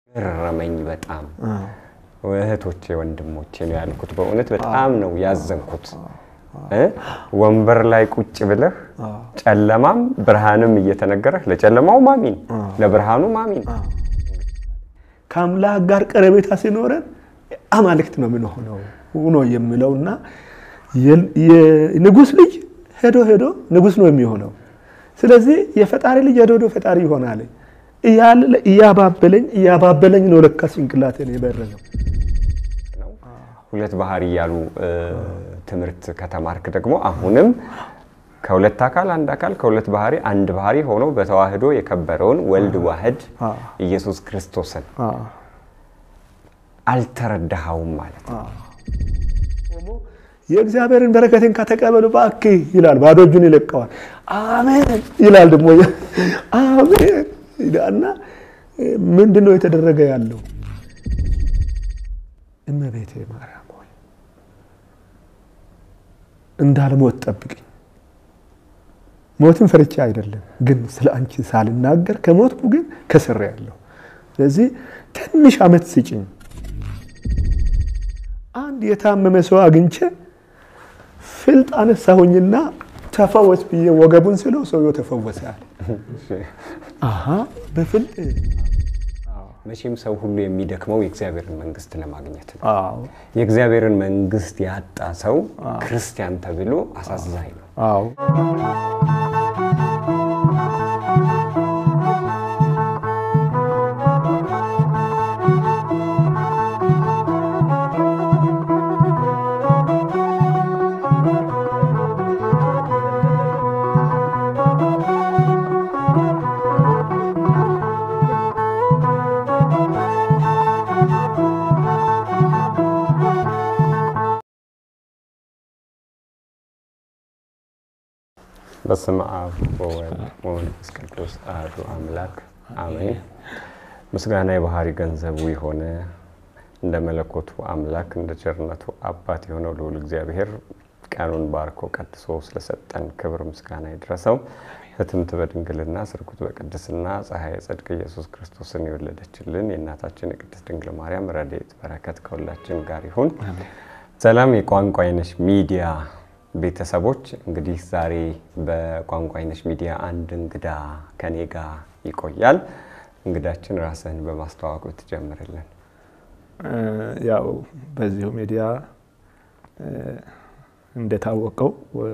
ገረመኝ በጣም እህቶቼ ወንድሞቼ ነው ያልኩት። በእውነት በጣም ነው ያዘንኩት። እ ወንበር ላይ ቁጭ ብለህ ጨለማም ብርሃንም እየተነገረህ ለጨለማው ማሚን ለብርሃኑ ማሚን ከአምላክ ጋር ቀረቤታ ሲኖረን አማልክት ነው የምንሆነው ነው የሚለውና የንጉሥ ልጅ ሄዶ ሄዶ ንጉሥ ነው የሚሆነው። ስለዚህ የፈጣሪ ልጅ ሄዶ ሄዶ ፈጣሪ ይሆናል እያለ እያባበለኝ እያባበለኝ ነው ለካ ጭንቅላቴን የበረዘው። ሁለት ባህሪ እያሉ ትምህርት ከተማርክ ደግሞ አሁንም ከሁለት አካል አንድ አካል ከሁለት ባህሪ አንድ ባህሪ ሆኖ በተዋህዶ የከበረውን ወልድ ዋህድ ኢየሱስ ክርስቶስን አልተረዳኸውም ማለት ነው። የእግዚአብሔርን በረከትን ከተቀበሉ እባክህ ይላል። ባዶ እጁን ይለቀዋል። አሜን ይላል ደግሞ አሜን እና ምንድን ነው የተደረገ ያለው? እመቤቴ ማርያም ሆይ እንዳልሞት ጠብቅኝ። ሞትን ፈርቻ አይደለም ግን ስለ አንቺ ሳልናገር ከሞትኩ ግን ከስሬ ያለሁ። ስለዚህ ትንሽ ዓመት ስጭኝ። አንድ የታመመ ሰው አግኝቼ ፍልጥ አነሳሁኝና ተፈወስ ብዬ ወገቡን ስለው ሰውየው ተፈወሰ አለ። አሀ በፍልጥ መቼም ሰው ሁሉ የሚደክመው የእግዚአብሔርን መንግስት ለማግኘት ነው። አዎ የእግዚአብሔርን መንግስት ያጣ ሰው ክርስቲያን ተብሎ አሳዛኝ ነው። አዎ በስመ አብ ወወልድ ወመንፈስ ቅዱስ አሐዱ አምላክ አሜን። ምስጋና የባህሪ ገንዘቡ የሆነ እንደ መለኮቱ አምላክ እንደ ቸርነቱ አባት የሆነው ልዑል እግዚአብሔር ቀኑን ባርኮ ቀድሶ ስለሰጠን ክብር ምስጋና ይድረሰው። ህትምት በድንግልና ስርጉት በቅድስና ፀሐይ ጽድቅ ኢየሱስ ክርስቶስን የወለደችልን የእናታችን የቅድስት ድንግል ማርያም ረድኤት በረከት ከሁላችን ጋር ይሁን። ሰላም የቋንቋ አይነሽ ሚዲያ ቤተሰቦች እንግዲህ ዛሬ በቋንቋ አይነሽ ሚዲያ አንድ እንግዳ ከኔ ጋር ይቆያል። እንግዳችን ራስህን በማስተዋወቅ ትጀምርልን። ያው በዚሁ ሚዲያ እንደታወቀው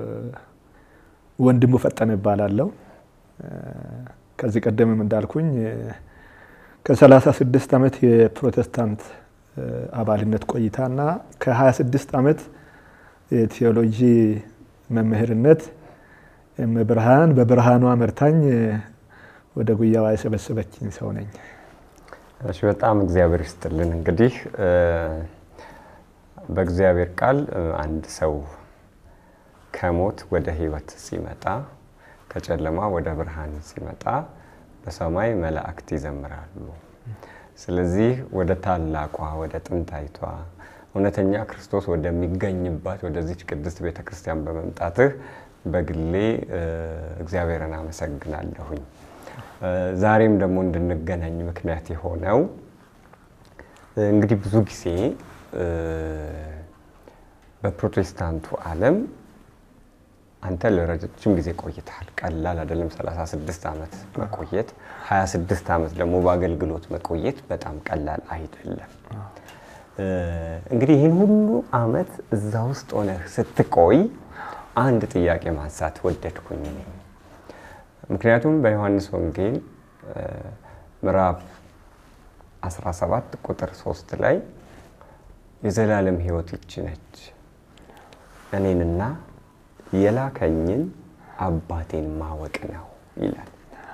ወንድሙ ፈጠነ እባላለሁ። ከዚህ ቀደምም እንዳልኩኝ ከ36 ዓመት የፕሮቴስታንት አባልነት ቆይታና ከ26 ዓመት የቴዎሎጂ መምህርነት ብርሃን በብርሃኗ መርታኝ ወደ ጉያዋ የሰበሰበችኝ ሰው ነኝ። እሺ፣ በጣም እግዚአብሔር ይስጥልን። እንግዲህ በእግዚአብሔር ቃል አንድ ሰው ከሞት ወደ ሕይወት ሲመጣ ከጨለማ ወደ ብርሃን ሲመጣ በሰማይ መላእክት ይዘምራሉ። ስለዚህ ወደ ታላቋ ወደ ጥንታይቷ እውነተኛ ክርስቶስ ወደሚገኝባት ወደዚች ቅድስት ቤተ ክርስቲያን በመምጣትህ በግሌ እግዚአብሔርን አመሰግናለሁኝ። ዛሬም ደግሞ እንድንገናኝ ምክንያት የሆነው እንግዲህ ብዙ ጊዜ በፕሮቴስታንቱ ዓለም አንተ ለረጅም ጊዜ ቆይተሃል። ቀላል አይደለም። 36 ዓመት መቆየት፣ 26 ዓመት ደግሞ በአገልግሎት መቆየት በጣም ቀላል አይደለም። እንግዲህ ይህን ሁሉ ዓመት እዛ ውስጥ ሆነህ ስትቆይ አንድ ጥያቄ ማንሳት ወደድኩኝ እኔ። ምክንያቱም በዮሐንስ ወንጌል ምዕራፍ 17 ቁጥር 3 ላይ የዘላለም ሕይወት ይች ነች እኔንና የላከኝን አባቴን ማወቅ ነው ይላል።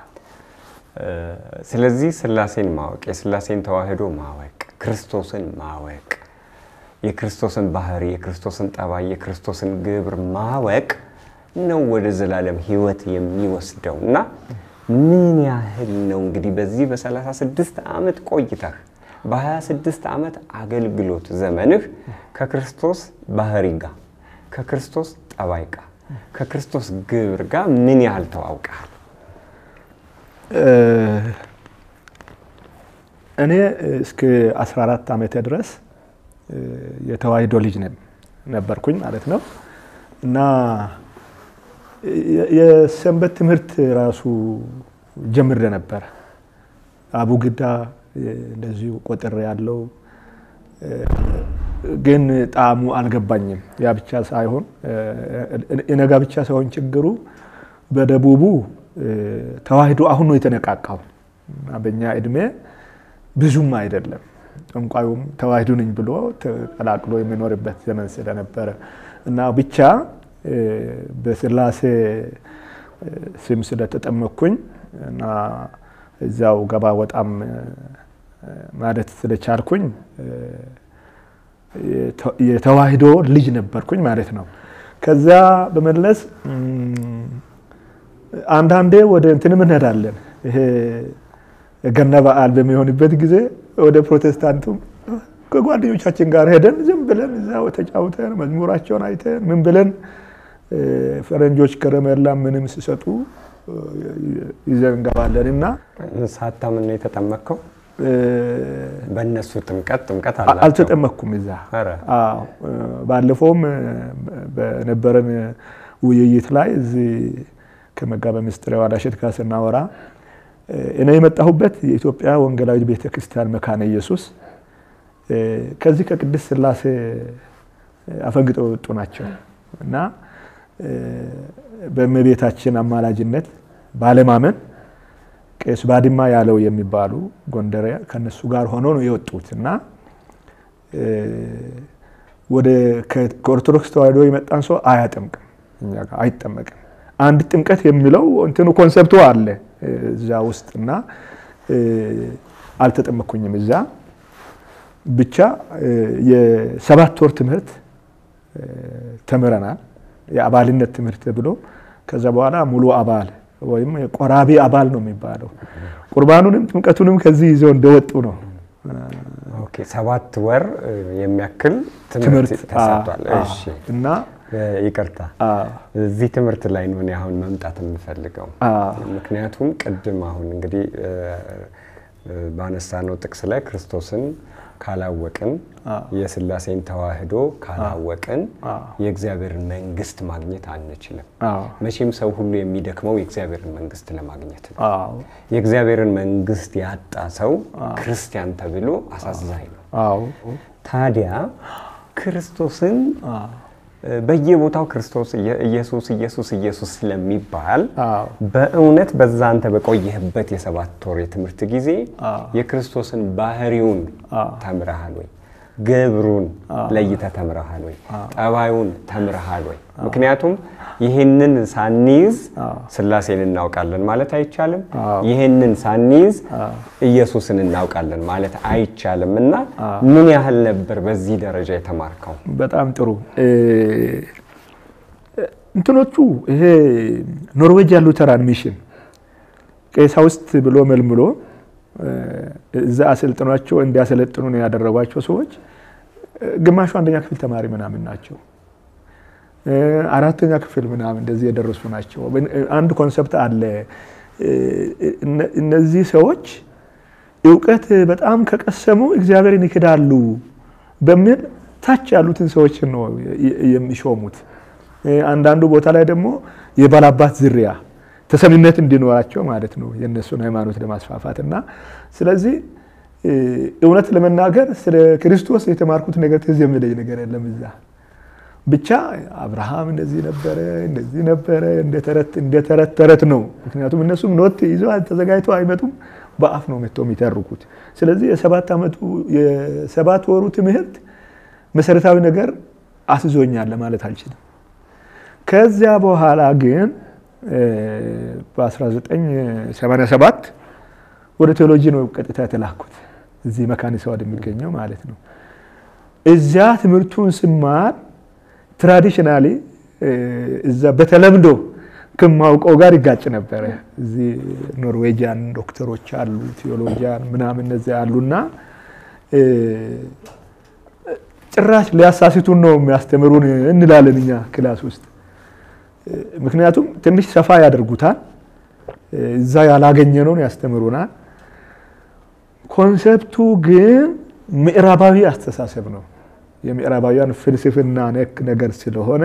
ስለዚህ ሥላሴን ማወቅ፣ የሥላሴን ተዋህዶ ማወቅ፣ ክርስቶስን ማወቅ፣ የክርስቶስን ባህሪ፣ የክርስቶስን ጠባይ፣ የክርስቶስን ግብር ማወቅ ነው ወደ ዘላለም ሕይወት የሚወስደው እና ምን ያህል ነው እንግዲህ በዚህ በ36 ዓመት ቆይተህ በ26 ዓመት አገልግሎት ዘመንህ ከክርስቶስ ባህሪ ጋር ከክርስቶስ ጠባይ ጋር ከክርስቶስ ግብር ጋር ምን ያህል ተዋውቀሃል? እኔ እስከ 14 ዓመቴ ድረስ የተዋሕዶ ልጅ ነበርኩኝ ማለት ነው እና የሰንበት ትምህርት ራሱ ጀምሬ ነበረ። አቡግዳ እንደዚሁ ቆጥሬ ያለው ግን ጣዕሙ አልገባኝም። ያ ብቻ ሳይሆን የነጋ ብቻ ሳይሆን ችግሩ በደቡቡ ተዋሕዶ አሁን ነው የተነቃቃው። በእኛ እድሜ ብዙም አይደለም። ጠንቋዩም ተዋሕዶ ነኝ ብሎ ተቀላቅሎ የሚኖርበት ዘመን ስለነበረ እና ብቻ በስላሴ ስም ስለተጠመኩኝ እና እዚያው ገባ ወጣም ማለት ስለቻልኩኝ የተዋሕዶ ልጅ ነበርኩኝ ማለት ነው። ከዚያ በመለስ አንዳንዴ ወደ እንትንም እንሄዳለን። ይሄ ገና በዓል በሚሆንበት ጊዜ ወደ ፕሮቴስታንቱም ከጓደኞቻችን ጋር ሄደን ዝም ብለን እዛው ተጫውተን መዝሙራቸውን አይተን ምን ብለን ፈረንጆች ከረሜላ ምንም ሲሰጡ ይዘን እንገባለን እና ሳታምን ነው የተጠመቅከው? በእነሱ ጥምቀት ጥምቀት አላቸው። አልተጠመቅኩም። እዛ ኧረ ባለፈውም በነበረን ውይይት ላይ እዚህ ከመጋቤ ምስጢር ዋዳሸት ጋር ስናወራ እኔ የመጣሁበት የኢትዮጵያ ወንጌላዊት ቤተ ክርስቲያን መካነ ኢየሱስ ከዚህ ከቅድስት ሥላሴ አፈንግጠው የወጡ ናቸው እና በእመቤታችን አማላጅነት ባለማመን ቄስ ባድማ ያለው የሚባሉ ጎንደር ከነሱ ጋር ሆኖ ነው የወጡት እና ወደ ከኦርቶዶክስ ተዋሕዶ የመጣን ሰው አያጠምቅም፣ እኛ ጋር አይጠመቅም። አንድ ጥምቀት የሚለው እንትኑ ኮንሰፕቱ አለ እዛ ውስጥ እና አልተጠመኩኝም። እዛ ብቻ የሰባት ወር ትምህርት ተምረናል። የአባልነት ትምህርት ብሎ ከዛ በኋላ ሙሉ አባል ወይም ቆራቢ አባል ነው የሚባለው። ቁርባኑንም ጥምቀቱንም ከዚህ ይዘው እንደወጡ ነው። ኦኬ፣ ሰባት ወር የሚያክል ትምህርት ትምህርት ተሰጥቷል። እሺ፣ እና ይቅርታ እዚህ ትምህርት ላይ ነው እኔ አሁን መምጣት የምፈልገው። ምክንያቱም ቅድም አሁን እንግዲህ ባነሳነው ጥቅስ ላይ ክርስቶስን ካላወቅን የሥላሴን ተዋሕዶ ካላወቅን የእግዚአብሔርን መንግሥት ማግኘት አንችልም። መቼም ሰው ሁሉ የሚደክመው የእግዚአብሔርን መንግሥት ለማግኘት ነው። የእግዚአብሔርን መንግሥት ያጣ ሰው ክርስቲያን ተብሎ አሳዛኝ ነው። ታዲያ ክርስቶስን በየቦታው ክርስቶስ ኢየሱስ ኢየሱስ ኢየሱስ ስለሚባል በእውነት በዛ አንተ በቆየህበት የሰባት ወር የትምህርት ጊዜ የክርስቶስን ባህሪውን ተምረሃል ወይ? ግብሩን ለይተህ ተምረሃል ወይ? ጠባዩን ተምረሃል ወይ? ምክንያቱም ይህንን ሳንይዝ ሥላሴን እናውቃለን ማለት አይቻልም። ይህንን ሳንይዝ ኢየሱስን እናውቃለን ማለት አይቻልም። እና ምን ያህል ነበር በዚህ ደረጃ የተማርከው? በጣም ጥሩ እንትኖቹ ይሄ ኖርዌጂያን ሉተራን ሚሽን ቀሳውስት ብሎ መልምሎ እዛ አሰልጥኗቸው እንዲያሰለጥኑ ነው ያደረጓቸው ሰዎች ግማሹ አንደኛ ክፍል ተማሪ ምናምን ናቸው። አራተኛ ክፍል ምናምን እንደዚህ የደረሱ ናቸው። አንድ ኮንሰፕት አለ። እነዚህ ሰዎች እውቀት በጣም ከቀሰሙ እግዚአብሔርን ይክዳሉ በሚል ታች ያሉትን ሰዎች ነው የሚሾሙት። አንዳንዱ ቦታ ላይ ደግሞ የባላባት ዝርያ ተሰሚነት እንዲኖራቸው ማለት ነው የእነሱን ሃይማኖት ለማስፋፋት እና ስለዚህ እውነት ለመናገር ስለ ክርስቶስ የተማርኩት ነገር ትዝ የሚለኝ ነገር የለም እዛ ብቻ አብርሃም እንደዚህ ነበረ እንደዚህ ነበረ እንደ ተረት ተረት ነው። ምክንያቱም እነሱም ኖት ይዘው ተዘጋጅተው አይመጡም፣ በአፍ ነው መጥተው የሚተርኩት። ስለዚህ የሰባት ዓመቱ የሰባት ወሩ ትምህርት መሰረታዊ ነገር አስዞኛል ለማለት አልችልም። ከዚያ በኋላ ግን በ1987 ወደ ቴዎሎጂ ነው ቀጥታ የተላኩት እዚህ መካኒሳ ወደሚገኘው ማለት ነው። እዚያ ትምህርቱን ስማር ትራዲሽናሊ እዛ በተለምዶ ከማውቀው ጋር ይጋጭ ነበረ። እዚህ ኖርዌጂያን ዶክተሮች አሉ፣ ቴዎሎጂያን ምናምን እነዚያ አሉና ጭራሽ ሊያሳስቱን ነው የሚያስተምሩን እንላለን እኛ ክላስ ውስጥ። ምክንያቱም ትንሽ ሰፋ ያደርጉታል፣ እዛ ያላገኘነውን ያስተምሩናል። ኮንሰፕቱ ግን ምዕራባዊ አስተሳሰብ ነው። የምዕራባውያን ፍልስፍና ነክ ነገር ስለሆነ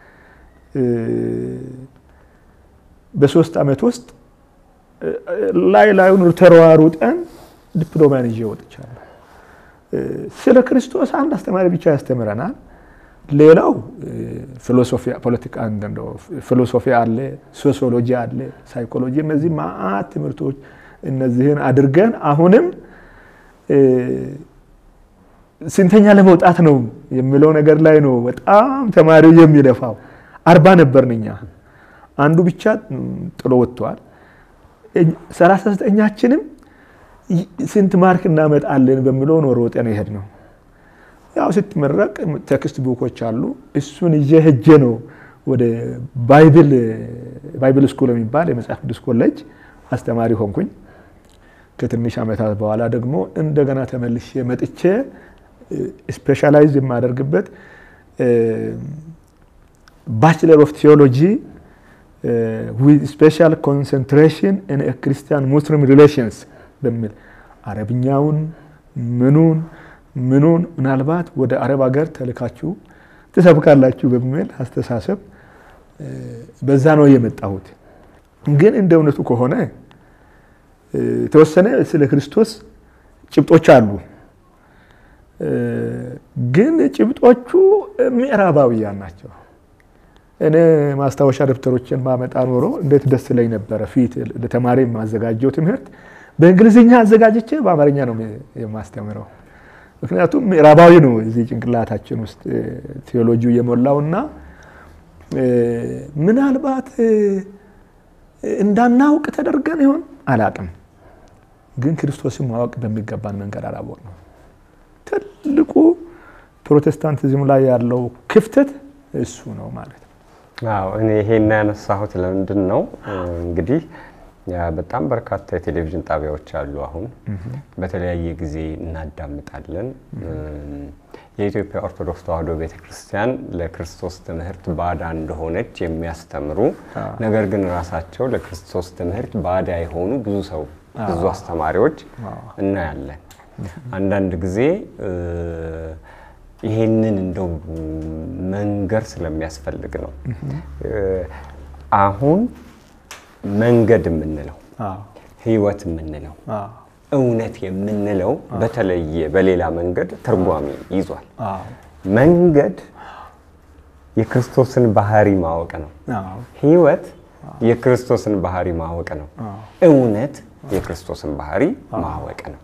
በሶስት ዓመት ውስጥ ላይ ላዩን ተሯሩጠን ዲፕሎማን ይዤ ወጥቻለሁ። ስለ ክርስቶስ አንድ አስተማሪ ብቻ ያስተምረናል። ሌላው ፊሎሶፊያ ፖለቲካ ፊሎሶፊ አለ፣ ሶሲዮሎጂ አለ፣ ሳይኮሎጂ እነዚህ ማአት ትምህርቶች እነዚህን አድርገን አሁንም ስንተኛ ለመውጣት ነው የሚለው ነገር ላይ ነው በጣም ተማሪው የሚለፋው። አርባ ነበርን እኛ አንዱ ብቻ ጥሎ ወጥቷል። ሰላሳ ዘጠኛችንም ስንት ማርክ እናመጣለን በሚለው ነው ሮጠን ይሄድ ነው። ያው ስትመረቅ ቴክስት ቡኮች አሉ። እሱን ይዤ ሄጄ ነው ወደ ባይብል ባይብል ስኩል የሚባል የመጽሐፍ ቅዱስ ኮሌጅ አስተማሪ ሆንኩኝ። ከትንሽ ዓመታት በኋላ ደግሞ እንደገና ተመልሼ መጥቼ ስፔሻላይዝ የማደርግበት ባችለር ኦፍ ቴዎሎጂ ዊዝ ስፔሻል ኮንሰንትሬሽን ኢን ክርስቲያን ሙስሊም ሪሌሽንስ በሚል አረብኛውን ምኑን ምኑን ምናልባት ወደ አረብ ሀገር ተልካችሁ ትሰብካላችሁ በሚል አስተሳሰብ በዛ ነው የመጣሁት። ግን እንደ እውነቱ ከሆነ የተወሰነ ስለ ክርስቶስ ጭብጦች አሉ። ግን ጭብጦቹ ምዕራባውያን ናቸው። እኔ ማስታወሻ ደብተሮችን ማመጣ ኖሮ እንዴት ደስ ይለኝ ነበረ። ፊት ለተማሪ የማዘጋጀው ትምህርት በእንግሊዝኛ አዘጋጅቼ በአማርኛ ነው የማስተምረው። ምክንያቱም ምዕራባዊ ነው እዚህ ጭንቅላታችን ውስጥ ቴዎሎጂው የሞላውና ምናልባት እንዳናውቅ ተደርገን ይሆን አላቅም። ግን ክርስቶስን ማወቅ በሚገባን መንገድ አላወቅ ነው። ትልቁ ፕሮቴስታንቲዝም ላይ ያለው ክፍተት እሱ ነው ማለት ነው። አዎ እኔ ይሄን ያነሳሁት ለምንድን ነው እንግዲህ በጣም በርካታ የቴሌቪዥን ጣቢያዎች አሉ። አሁን በተለያየ ጊዜ እናዳምጣለን። የኢትዮጵያ ኦርቶዶክስ ተዋሕዶ ቤተክርስቲያን ለክርስቶስ ትምህርት ባዳ እንደሆነች የሚያስተምሩ ነገር ግን ራሳቸው ለክርስቶስ ትምህርት ባዳ የሆኑ ብዙ ሰው ብዙ አስተማሪዎች እናያለን። አንዳንድ ጊዜ ይሄንን እንደው መንገር ስለሚያስፈልግ ነው። አሁን መንገድ የምንለው ሕይወት የምንለው እውነት የምንለው በተለየ በሌላ መንገድ ትርጓሜ ይዟል። መንገድ የክርስቶስን ባህሪ ማወቅ ነው። ሕይወት የክርስቶስን ባህሪ ማወቅ ነው። እውነት የክርስቶስን ባህሪ ማወቅ ነው።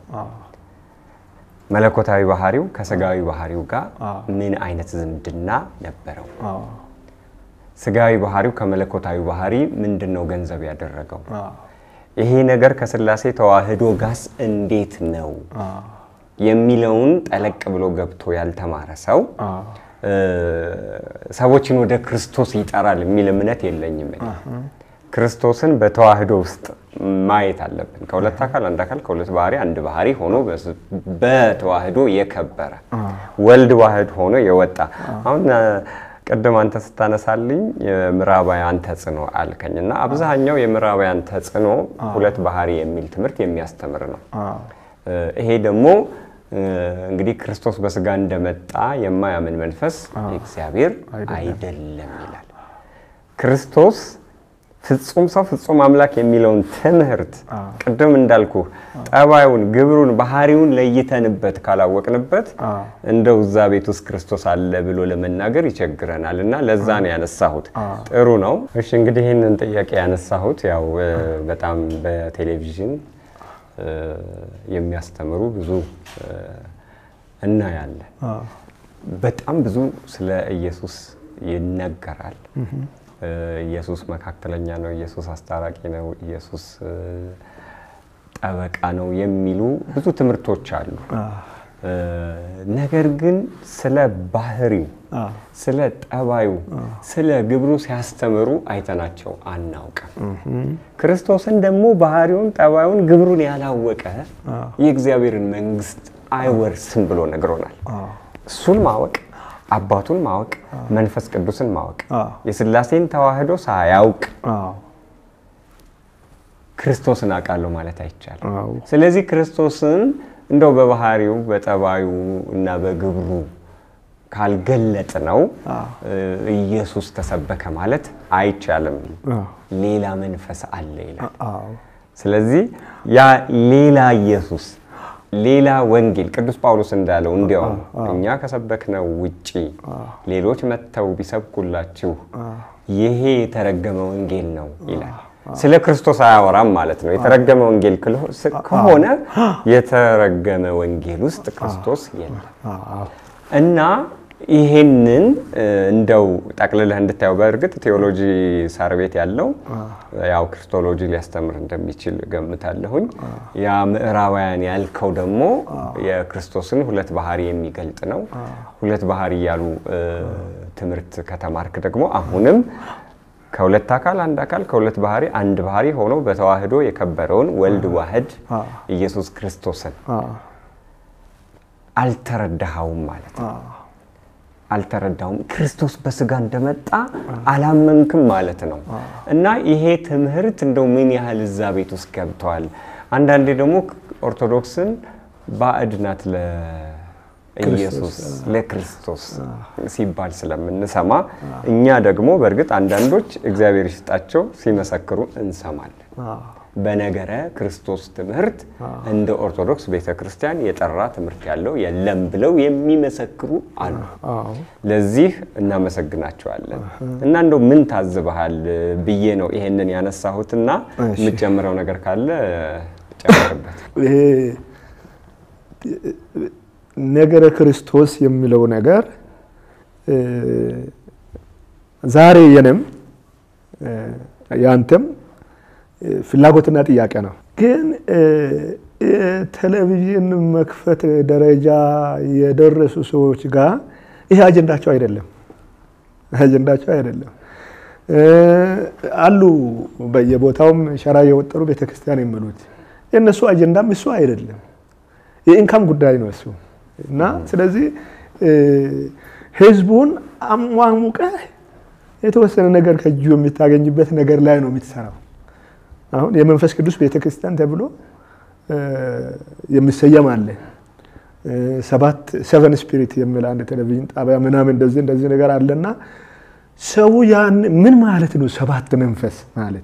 መለኮታዊ ባህሪው ከስጋዊ ባህሪው ጋር ምን አይነት ዝምድና ነበረው? ስጋዊ ባህሪው ከመለኮታዊ ባህሪ ምንድን ነው ገንዘብ ያደረገው? ይሄ ነገር ከስላሴ ተዋህዶ ጋስ እንዴት ነው የሚለውን ጠለቅ ብሎ ገብቶ ያልተማረ ሰው ሰዎችን ወደ ክርስቶስ ይጠራል የሚል እምነት የለኝም። ክርስቶስን በተዋህዶ ውስጥ ማየት አለብን። ከሁለት አካል አንድ አካል ከሁለት ባህሪ አንድ ባህሪ ሆኖ በተዋህዶ የከበረ ወልድ ዋህድ ሆኖ የወጣ አሁን ቅድም አንተ ስታነሳልኝ የምዕራባውያን ተጽዕኖ አልከኝ እና አብዛኛው የምዕራባውያን ተጽዕኖ ሁለት ባህሪ የሚል ትምህርት የሚያስተምር ነው። ይሄ ደግሞ እንግዲህ ክርስቶስ በስጋ እንደመጣ የማያምን መንፈስ እግዚአብሔር አይደለም ይላል። ክርስቶስ ፍጹም ሰው ፍጹም አምላክ የሚለውን ትምህርት ቅድም እንዳልኩ ጠባዩን፣ ግብሩን፣ ባህሪውን ለይተንበት ካላወቅንበት እንደው እዛ ቤት ውስጥ ክርስቶስ አለ ብሎ ለመናገር ይቸግረናል እና ለዛ ነው ያነሳሁት። ጥሩ ነው። እሺ እንግዲህ ይህንን ጥያቄ ያነሳሁት ያው በጣም በቴሌቪዥን የሚያስተምሩ ብዙ እናያለን። በጣም ብዙ ስለ ኢየሱስ ይነገራል። ኢየሱስ መካከለኛ ነው፣ ኢየሱስ አስታራቂ ነው፣ ኢየሱስ ጠበቃ ነው የሚሉ ብዙ ትምህርቶች አሉ። ነገር ግን ስለ ባህሪው፣ ስለ ጠባዩ፣ ስለ ግብሩ ሲያስተምሩ አይተናቸው አናውቅም። ክርስቶስን ደግሞ ባህሪውን፣ ጠባዩን፣ ግብሩን ያላወቀ የእግዚአብሔርን መንግሥት አይወርስም ብሎ ነግሮናል። እሱን ማወቅ አባቱን ማወቅ መንፈስ ቅዱስን ማወቅ የስላሴን ተዋህዶ ሳያውቅ ክርስቶስን አውቃለሁ ማለት አይቻልም። አዎ ስለዚህ ክርስቶስን እንደው በባህሪው በጠባዩ እና በግብሩ ካልገለጥ ነው ኢየሱስ ተሰበከ ማለት አይቻልም። አዎ ሌላ መንፈስ አለ ይላል። አዎ ስለዚህ ያ ሌላ ኢየሱስ ሌላ ወንጌል ቅዱስ ጳውሎስ እንዳለው እንዲያውም እኛ ከሰበክነው ውጪ ሌሎች መጥተው ቢሰብኩላችሁ ይሄ የተረገመ ወንጌል ነው ይላል። ስለ ክርስቶስ አያወራም ማለት ነው። የተረገመ ወንጌል ክሎ- ስ- ከሆነ የተረገመ ወንጌል ውስጥ ክርስቶስ የለም አዎ እና ይሄንን እ፣ እንደው ጠቅልለህ እንድታየው በእርግጥ ቴዎሎጂ ሳር ቤት ያለው ያው ክርስቶሎጂ ሊያስተምር እንደሚችል ገምታለሁኝ። ያ ምዕራባውያን ያልከው ደግሞ የክርስቶስን ሁለት ባህሪ የሚገልጥ ነው። ሁለት ባህሪ እያሉ እ፣ ትምህርት ከተማርክ ደግሞ አሁንም ከሁለት አካል አንድ አካል ከሁለት ባህሪ አንድ ባህሪ ሆኖ በተዋህዶ የከበረውን ወልድ ዋህድ ኢየሱስ ክርስቶስን አዎ አልተረዳኸውም ማለት ነው። አዎ አልተረዳውም። ክርስቶስ በስጋ እንደመጣ አላመንክም ማለት ነው። እና ይሄ ትምህርት እንደው ምን ያህል እዛ ቤት ውስጥ ገብተዋል። አንዳንዴ ደግሞ ኦርቶዶክስን ባዕድ ናት ለኢየሱስ ለክርስቶስ ሲባል ስለምንሰማ እኛ ደግሞ በእርግጥ አንዳንዶች እግዚአብሔር ይስጣቸው ሲመሰክሩ እንሰማለን። አዎ በነገረ ክርስቶስ ትምህርት እንደ ኦርቶዶክስ ቤተ ክርስቲያን የጠራ ትምህርት ያለው የለም ብለው የሚመሰክሩ አሉ። አዎ ለዚህ እናመሰግናቸዋለን። እና እንደው ምን ታዝበሃል ብዬ ነው ይሄንን ያነሳሁትና እሺ። የምጨምረው ነገር ካለ ጨምርበት። ይሄ ነገረ ክርስቶስ የሚለው ነገር እ፣ ዛሬ የኔም እ፣ ያንተም እ፣ ፍላጎትና ጥያቄ ነው። ግን እ፣ የቴሌቪዥን መክፈት ደረጃ የደረሱ ሰዎች ጋር ይሄ አጀንዳቸው አይደለም፣ አጀንዳቸው አይደለም። እ፣ አሉ በየቦታውም ሸራ የወጠሩ ቤተክርስቲያን የሚሉት የእነሱ አጀንዳም እሱ አይደለም። የኢንካም ጉዳይ ነው እሱ እና ስለዚህ እ፣ ህዝቡን አሟሙቀህ የተወሰነ ነገር ከእጁ የሚታገኝበት ነገር ላይ ነው የምትሰራው። አሁን የመንፈስ ቅዱስ ቤተክርስቲያን ተብሎ እ፣ የሚሰየም አለ። እ፣ ሰባት ሰቨን ስፒሪት የሚል አንድ ቴሌቪዥን ጣቢያ ምናምን እንደዚህ እንደዚህ ነገር አለና ሰው ያን ምን ማለት ነው ሰባት መንፈስ ማለት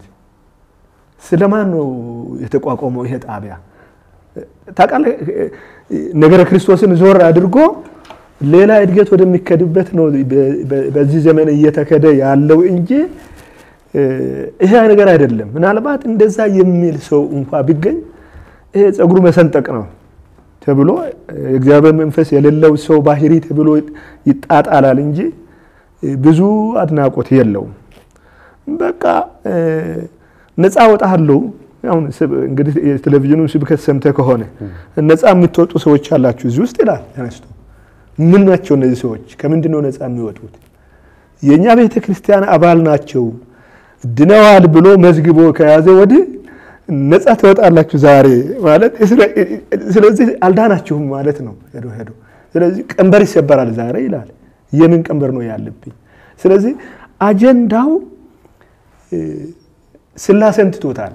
ስለማን ነው የተቋቋመው ይሄ ጣቢያ? ታውቃለህ ነገረ ክርስቶስን ዞር አድርጎ ሌላ እድገት ወደሚከድበት ነው በ- በ- በዚህ ዘመን እየተከደ ያለው እንጂ እ፣ ይሄ ነገር አይደለም። ምናልባት እንደዛ የሚል ሰው እንኳ ቢገኝ ይሄ ጸጉሩ መሰንጠቅ ነው ተብሎ የእግዚአብሔር መንፈስ የሌለው ሰው ባህሪ ተብሎ ይጣጣላል እንጂ ብዙ አድናቆት የለውም። በቃ እ፣ ነፃ ወጣለሁ። አሁን ስብ- እንግዲህ የቴሌቪዥኑን ስብከት ሰምተህ ከሆነ ነፃ የምትወጡ ሰዎች አላችሁ እዚህ ውስጥ ይላል ተነስቶ። ምን ናቸው እነዚህ ሰዎች? ከምንድን ነው ነፃ የሚወጡት? የእኛ ቤተ ክርስቲያን አባል ናቸው ድነዋል ብሎ መዝግቦ ከያዘ ወዲህ ነፃ ትወጣላችሁ ዛሬ ማለት እስራ- ስለዚህ አልዳናችሁም ማለት ነው። ሄዶ ሄዶ ስለዚህ ቀንበር ይሰበራል ዛሬ ይላል። የምን ቀንበር ነው ያለብኝ? ስለዚህ አጀንዳው እ፣ ስላሴን ትቶታል፣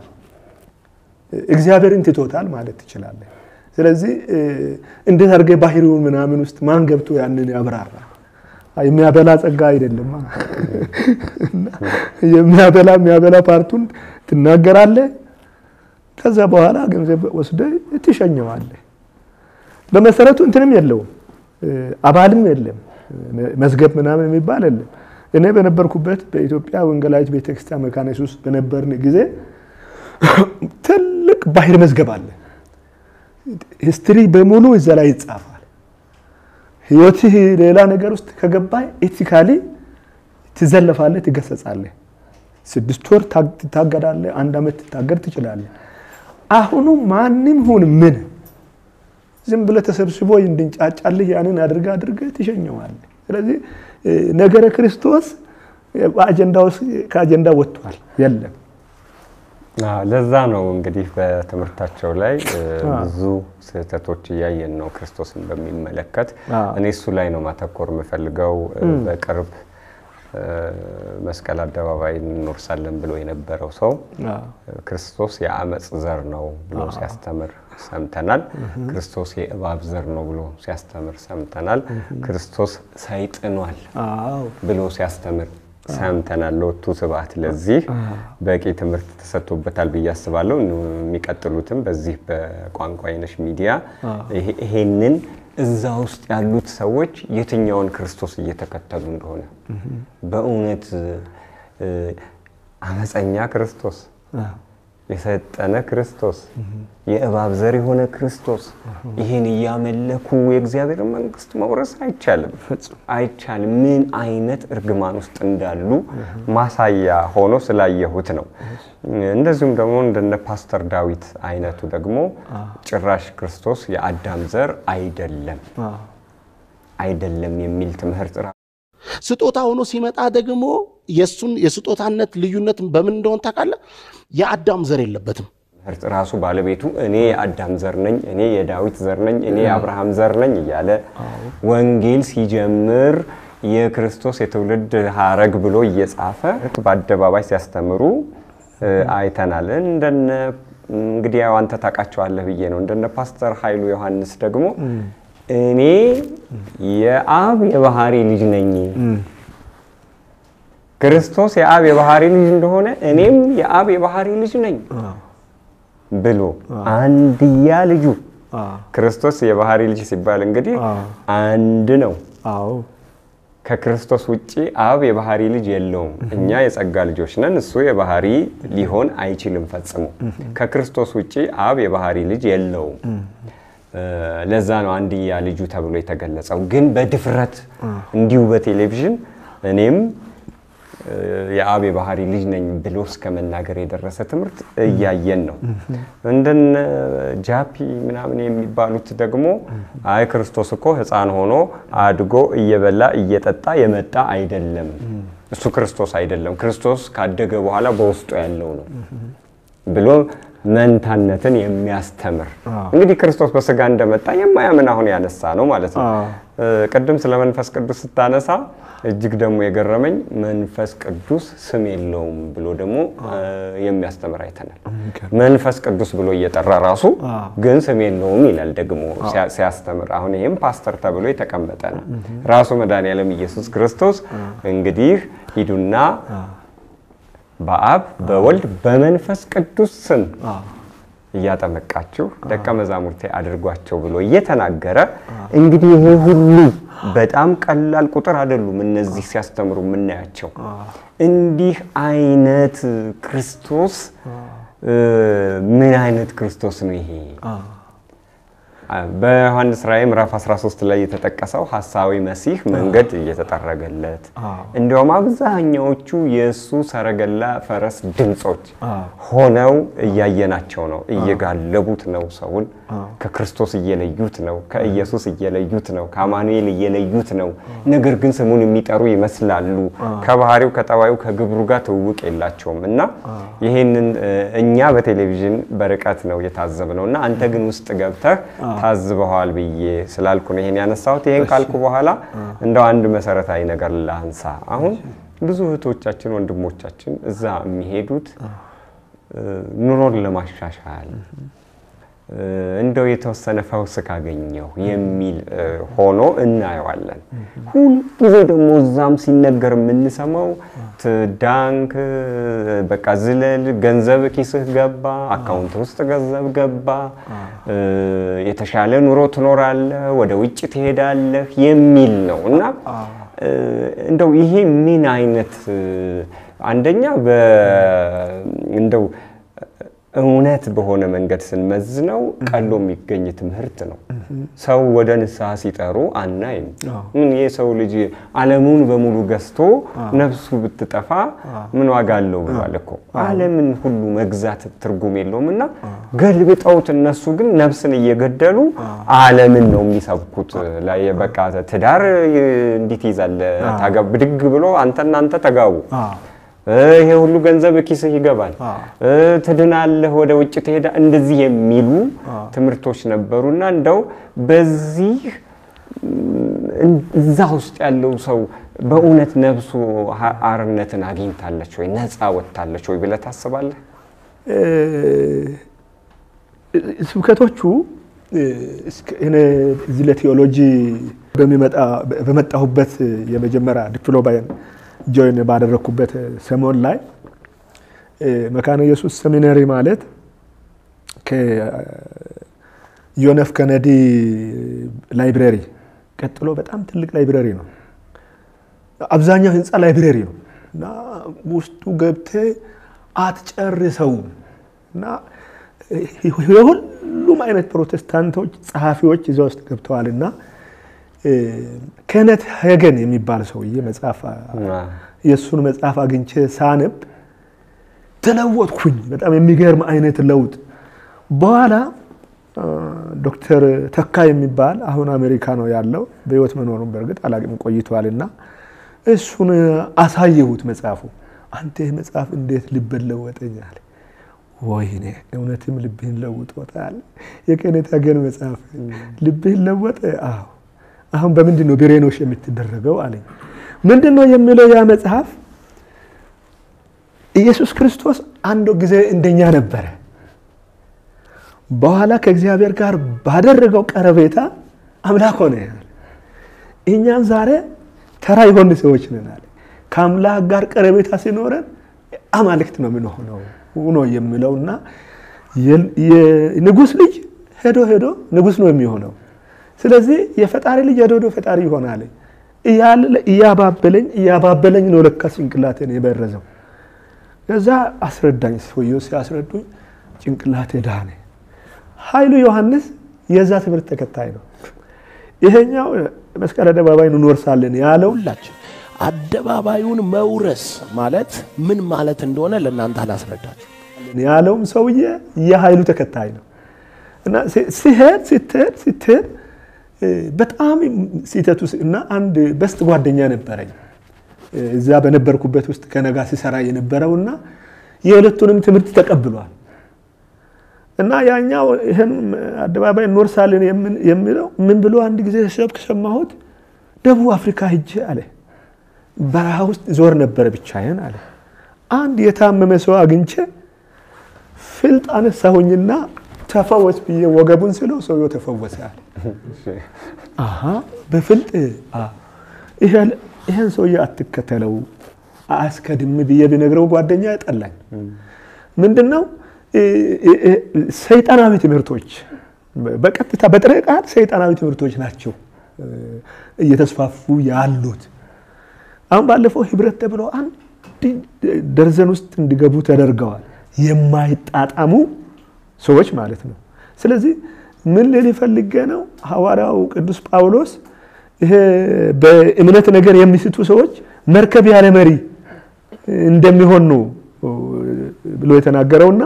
እግዚአብሔርን ትቶታል ማለት ትችላለህ። ስለዚህ እ፣ እንዴት አድርገህ ባህሪውን ምናምን ውስጥ ማን ገብቶ ያንን ያብራራ? የሚያበላ ጸጋ አይደለም። እና የሚያበላ የሚያበላ ፓርቱን ትናገራለህ። ከዛ በኋላ ገንዘብ ወስደህ ትሸኘዋለህ። በመሰረቱ እንትንም የለውም እ፣ አባልም የለም መዝገብ ምናምን የሚባል የለም። እኔ በነበርኩበት በኢትዮጵያ ወንጌላዊት ቤተክርስቲያን መካነ ኢየሱስ በነበርን ጊዜ ትልቅ ባህር መዝገብ አለ። ሂስትሪ በሙሉ እዛ ላይ ይጻፋል። ህይወትህ ሌላ ነገር ውስጥ ከገባ ኤቲካሊ ትዘለፋለህ፣ ትገሰጻለህ። ስድስት ወር ታግ- ትታገዳለህ፣ አንድ ዓመት ትታገድ ትችላለህ። አሁኑ ማንም ሁን ምን ዝም ብለህ ተሰብስቦ እንድንጫጫልህ ያንን አድርገ አድርገህ ትሸኘዋለህ። ስለዚህ እ፣ ነገረ ክርስቶስ በአጀንዳ ውስጥ ከአጀንዳ ወጥቷል፣ የለም። አዎ፣ ለዛ ነው እንግዲህ በትምህርታቸው ላይ እ፣ ብዙ ስህተቶች እያየን ነው ክርስቶስን በሚመለከት። አዎ። እኔ እሱ ላይ ነው ማተኮር የምፈልገው። እ፣ በቅርብ መስቀል አደባባይ እንኖርሳለን ብሎ የነበረው ሰው አዎ፣ ክርስቶስ የአመፅ ዘር ነው ብሎ ሲያስተምር ሰምተናል። ክርስቶስ የእባብ ዘር ነው ብሎ ሲያስተምር ሰምተናል። ክርስቶስ ሰይጥኗል አዎ፣ ብሎ ሲያስተምር ሰምተናል። ለወቱ ስብሐት ለዚህ በቂ ትምህርት ተሰጥቶበታል ብዬ አስባለሁ። የሚቀጥሉትም በዚህ በቋንቋ አይነሽ ሚዲያ ይሄ- ይሄንን እዛ ውስጥ ያሉት ሰዎች የትኛውን ክርስቶስ እየተከተሉ እንደሆነ በእውነት እ፣ አመፀኛ ክርስቶስ አዎ፣ የሰጠነ ክርስቶስ የእባብ ዘር የሆነ ክርስቶስ ይህን እያመለኩ የእግዚአብሔር መንግስት መውረስ አይቻልም፣ ፈጽሞ አይቻልም። ምን አይነት እርግማን ውስጥ እንዳሉ ማሳያ ሆኖ ስላየሁት ነው። እንደዚሁም ደግሞ እንደነ ፓስተር ዳዊት አይነቱ ደግሞ ጭራሽ ክርስቶስ የአዳም ዘር አይደለም አዎ፣ አይደለም የሚል ትምህርት ራ- ስጦታ ሆኖ ሲመጣ ደግሞ የእሱን የስጦታነት ልዩነት በምን እንደሆን ታውቃለህ? የአዳም ዘር የለበትም። ትምህርት ራሱ ባለቤቱ እኔ የአዳም ዘር ነኝ፣ እኔ የዳዊት ዘር ነኝ፣ እኔ የአብርሃም ዘር ነኝ እያለ ወንጌል ሲጀምር የክርስቶስ የትውልድ ሀረግ ብሎ እየጻፈ በአደባባይ ሲያስተምሩ እ፣ አይተናል። እንደነ እንግዲህ ያው አንተ ታውቃቸዋለህ ብዬ ነው። እንደነ ፓስተር ኃይሉ ዮሐንስ ደግሞ እኔ የአብ የባህሪ ልጅ ነኝ ክርስቶስ የአብ የባህሪ ልጅ እንደሆነ እኔም የአብ የባህሪ ልጅ ነኝ ብሎ አንድያ ልጁ አዎ፣ ክርስቶስ የባህሪ ልጅ ሲባል እንግዲህ አዎ። አንድ ነው። አዎ፣ ከክርስቶስ ውጪ አብ የባህሪ ልጅ የለውም። እኛ የጸጋ ልጆች ነን፣ እሱ የባህሪ ሊሆን አይችልም ፈጽሞ። ከክርስቶስ ውጪ አብ የባህሪ ልጅ የለውም። እ፣ ለዛ ነው አንድያ ልጁ ተብሎ የተገለጸው። ግን በድፍረት እንዲሁ በቴሌቪዥን እኔም እ፣ የአብ የባህሪ ልጅ ነኝ ብሎ እስከ መናገር የደረሰ ትምህርት እያየን ነው። እንደነ ጃፒ ምናምን የሚባሉት ደግሞ አይ ክርስቶስ እኮ ሕፃን ሆኖ አድጎ እየበላ እየጠጣ የመጣ አይደለም፣ እሱ ክርስቶስ አይደለም፣ ክርስቶስ ካደገ በኋላ በውስጡ ያለው ነው ብሎ መንታነትን የሚያስተምር እንግዲህ ክርስቶስ በስጋ እንደመጣ የማያምን አሁን ያነሳ ነው ማለት ነው። አዎ። እ፣ ቅድም ስለ መንፈስ ቅዱስ ስታነሳ እጅግ ደግሞ የገረመኝ መንፈስ ቅዱስ ስም የለውም ብሎ ደግሞ እ፣ የሚያስተምር አይተናል። መንፈስ ቅዱስ ብሎ እየጠራ ራሱ ግን ስም የለውም ይላል ደግሞ ሲያ- ሲያስተምር። አሁን ይህም ፓስተር ተብሎ የተቀመጠ ነው። ራሱ መድኃኔዓለም ኢየሱስ ክርስቶስ እንግዲህ ሂዱና በአብ በወልድ በመንፈስ ቅዱስ ስም እያጠመቃችሁ ደቀ መዛሙርቴ አድርጓቸው ብሎ እየተናገረ እንግዲህ ይሄ ሁሉ በጣም ቀላል ቁጥር አይደሉም። እነዚህ ሲያስተምሩ የምናያቸው እንዲህ አይነት ክርስቶስ እ፣ ምን አይነት ክርስቶስ ነው ይሄ? በዮሐንስ ራእይ ምዕራፍ 13 ላይ የተጠቀሰው ሐሳዊ መሲህ መንገድ እየተጠረገለት እንዲያውም አብዛኛዎቹ የእሱ ሰረገላ ፈረስ ድምፆች ሆነው እያየናቸው ነው። እየጋለቡት ነው፣ ሰውን ከክርስቶስ እየለዩት ነው፣ ከኢየሱስ እየለዩት ነው፣ ከአማኑኤል እየለዩት ነው። ነገር ግን ስሙን የሚጠሩ ይመስላሉ። ከባህሪው ከጠባዩ ከግብሩ ጋር ትውውቅ የላቸውም እና ይህንን እ፣ እኛ በቴሌቪዥን በርቀት ነው የታዘብነው እና አንተ ግን ውስጥ ገብተህ ታዝበዋል ብዬ ስላልኩ ነው ይሄን ያነሳሁት። ይሄን ካልኩ በኋላ እንደው አንድ መሰረታዊ ነገር ላንሳ። አሁን ብዙ እህቶቻችን ወንድሞቻችን እዛ የሚሄዱት እ፣ ኑሮን ለማሻሻል እ፣ እንደው የተወሰነ ፈውስ ካገኘሁ የሚል እ፣ ሆኖ እናየዋለን። ሁልጊዜ ደግሞ እዛም ሲነገር የምንሰማው ትዳንክ፣ በቃ ዝለል፣ ገንዘብ ኪስህ ገባ፣ አካውንት ውስጥ ገንዘብ ገባ፣ እ፣ የተሻለ ኑሮ ትኖራለህ፣ ወደ ውጭ ትሄዳለህ የሚል ነው እና እ፣ እንደው ይሄ ምን አይነት እ፣ አንደኛ በ እንደው እውነት በሆነ መንገድ ስንመዝነው ቀሎ የሚገኝ ትምህርት ነው። ሰው ወደ ንስሐ ሲጠሩ አናይም። ምን የሰው ልጅ ዓለሙን በሙሉ ገዝቶ ነፍሱ ብትጠፋ ምን ዋጋ አለው ብሏል እኮ። ዓለምን ሁሉ መግዛት ትርጉም የለውም እና ገልብጠውት እነሱ ግን ነፍስን እየገደሉ ዓለምን ነው የሚሰብኩት። ላይ በቃ ትዳር እንዲት ይዛለ ብድግ ብሎ አንተና አንተ ተጋቡ ይሄ ሁሉ ገንዘብ ኪስህ ይገባል፣ ትድናለህ፣ ወደ ውጭ ትሄዳ እንደዚህ የሚሉ ትምህርቶች ነበሩና እንደው በዚህ እዛ ውስጥ ያለው ሰው በእውነት ነፍሱ ሀ- አርነትን አግኝታለች ወይ ነፃ ወጥታለች ወይ ብለህ ታስባለህ? ስብከቶቹ እስከ- እኔ እዚህ ለቴዎሎጂ በሚመጣ በመጣሁበት የመጀመሪያ ዲፕሎማዬን ጆይን ባደረግኩበት ሰሞን ላይ መካነ ኢየሱስ ሰሚናሪ ማለት ከጆን ኤፍ ከነዲ ላይብረሪ ቀጥሎ በጣም ትልቅ ላይብረሪ ነው። አብዛኛው ህንፃ ላይብረሪ ነው እና ውስጡ ገብቴ አትጨርሰውም እና የሁሉም አይነት ፕሮቴስታንቶች ጸሐፊዎች እዛ ውስጥ ገብተዋል እና ከነት ሄገን የሚባል ሰውዬ መጽሐፍ የእሱን መጽሐፍ አግኝቼ ሳነብ ተለወጥኩኝ። በጣም የሚገርም አይነት ለውጥ። በኋላ ዶክተር ተካ የሚባል አሁን አሜሪካ ነው ያለው፣ በህይወት መኖሩን በእርግጥ አላቅም ቆይቷል እና እሱን አሳየሁት መጽሐፉ። አንተ ይህ መጽሐፍ እንዴት ልብን ለወጠኛል? ወይኔ እውነትም ልብህን ለውጦታል። የከነት ሄገን መጽሐፍ ልብህን ለወጠ? አዎ። አሁን በምንድን ነው ብሬኖሽ የምትደረገው አለኝ። ምንድን ነው የሚለው ያ መጽሐፍ? ኢየሱስ ክርስቶስ አንድ ጊዜ እንደኛ ነበረ። በኋላ ከእግዚአብሔር ጋር ባደረገው ቀረቤታ አምላክ ሆነ። እኛም ዛሬ ተራ የሆን ሰዎች ነን አለ። ከአምላክ ጋር ቀረቤታ ሲኖረን አማልክት ነው የምንሆነው ነው የሚለውና የንጉሥ ልጅ ሄዶ ሄዶ ንጉሥ ነው የሚሆነው። ስለዚህ የፈጣሪ ልጅ ሄዶ ሄዶ ፈጣሪ ይሆናል እያለ እያባበለኝ እያባበለኝ ነው ለካ ጭንቅላቴን የበረዘው። ከዛ አስረዳኝ። ሰውየው ሲያስረዱኝ ጭንቅላቴ ዳነ። ኃይሉ ዮሐንስ የዛ ትምህርት ተከታይ ነው። ይሄኛው መስቀል አደባባይ እንወርሳለን ያለው ሁላችን አደባባዩን መውረስ ማለት ምን ማለት እንደሆነ ለእናንተ አላስረዳችሁ። ያለውም ሰውዬ የኃይሉ ተከታይ ነው እና ሲሄድ ስትሄድ ስትሄድ በጣም ሲተቱ እና አንድ በስት ጓደኛ ነበረኝ እዛ በነበርኩበት ውስጥ ከነጋ ሲሰራ የነበረውና የሁለቱንም ትምህርት ተቀብሏል። እና ያኛው ይህን አደባባይ እንወርሳለን የሚለው ምን ብሎ አንድ ጊዜ ሰብክ ሰማሁት። ደቡብ አፍሪካ ሂጄ አለ በረሃ ውስጥ ዞር ነበረ ብቻዬን አለ። አንድ የታመመ ሰው አግኝቼ ፍልጥ አነሳሁኝና ተፈወስ ብዬ ወገቡን ስለው ሰውየው ተፈወሰ አለ። አሀ በፍልጥ ይህን ሰውዬ አትከተለው አያስከድም ብዬ ቢነግረው ጓደኛ ጠላኝ። ምንድን ነው ሰይጣናዊ ትምህርቶች በቀጥታ በጥሬ ቃል ሰይጣናዊ ትምህርቶች ናቸው እየተስፋፉ ያሉት። አሁን ባለፈው ህብረት ተብሎ አንድ ደርዘን ውስጥ እንዲገቡ ተደርገዋል። የማይጣጣሙ ሰዎች ማለት ነው። ስለዚህ ምን ልል ፈልጌ ነው ሐዋርያው ቅዱስ ጳውሎስ ይሄ በእምነት ነገር የሚስቱ ሰዎች መርከብ ያለ መሪ እንደሚሆን ነው ብሎ የተናገረውና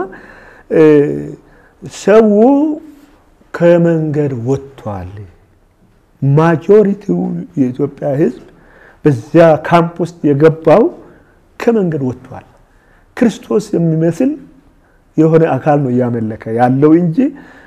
ሰው ከመንገድ ወጥቷል። ማጆሪቲው የኢትዮጵያ ሕዝብ በዚያ ካምፕ ውስጥ የገባው ከመንገድ ወጥቷል። ክርስቶስ የሚመስል የሆነ አካል ነው እያመለከ ያለው እንጂ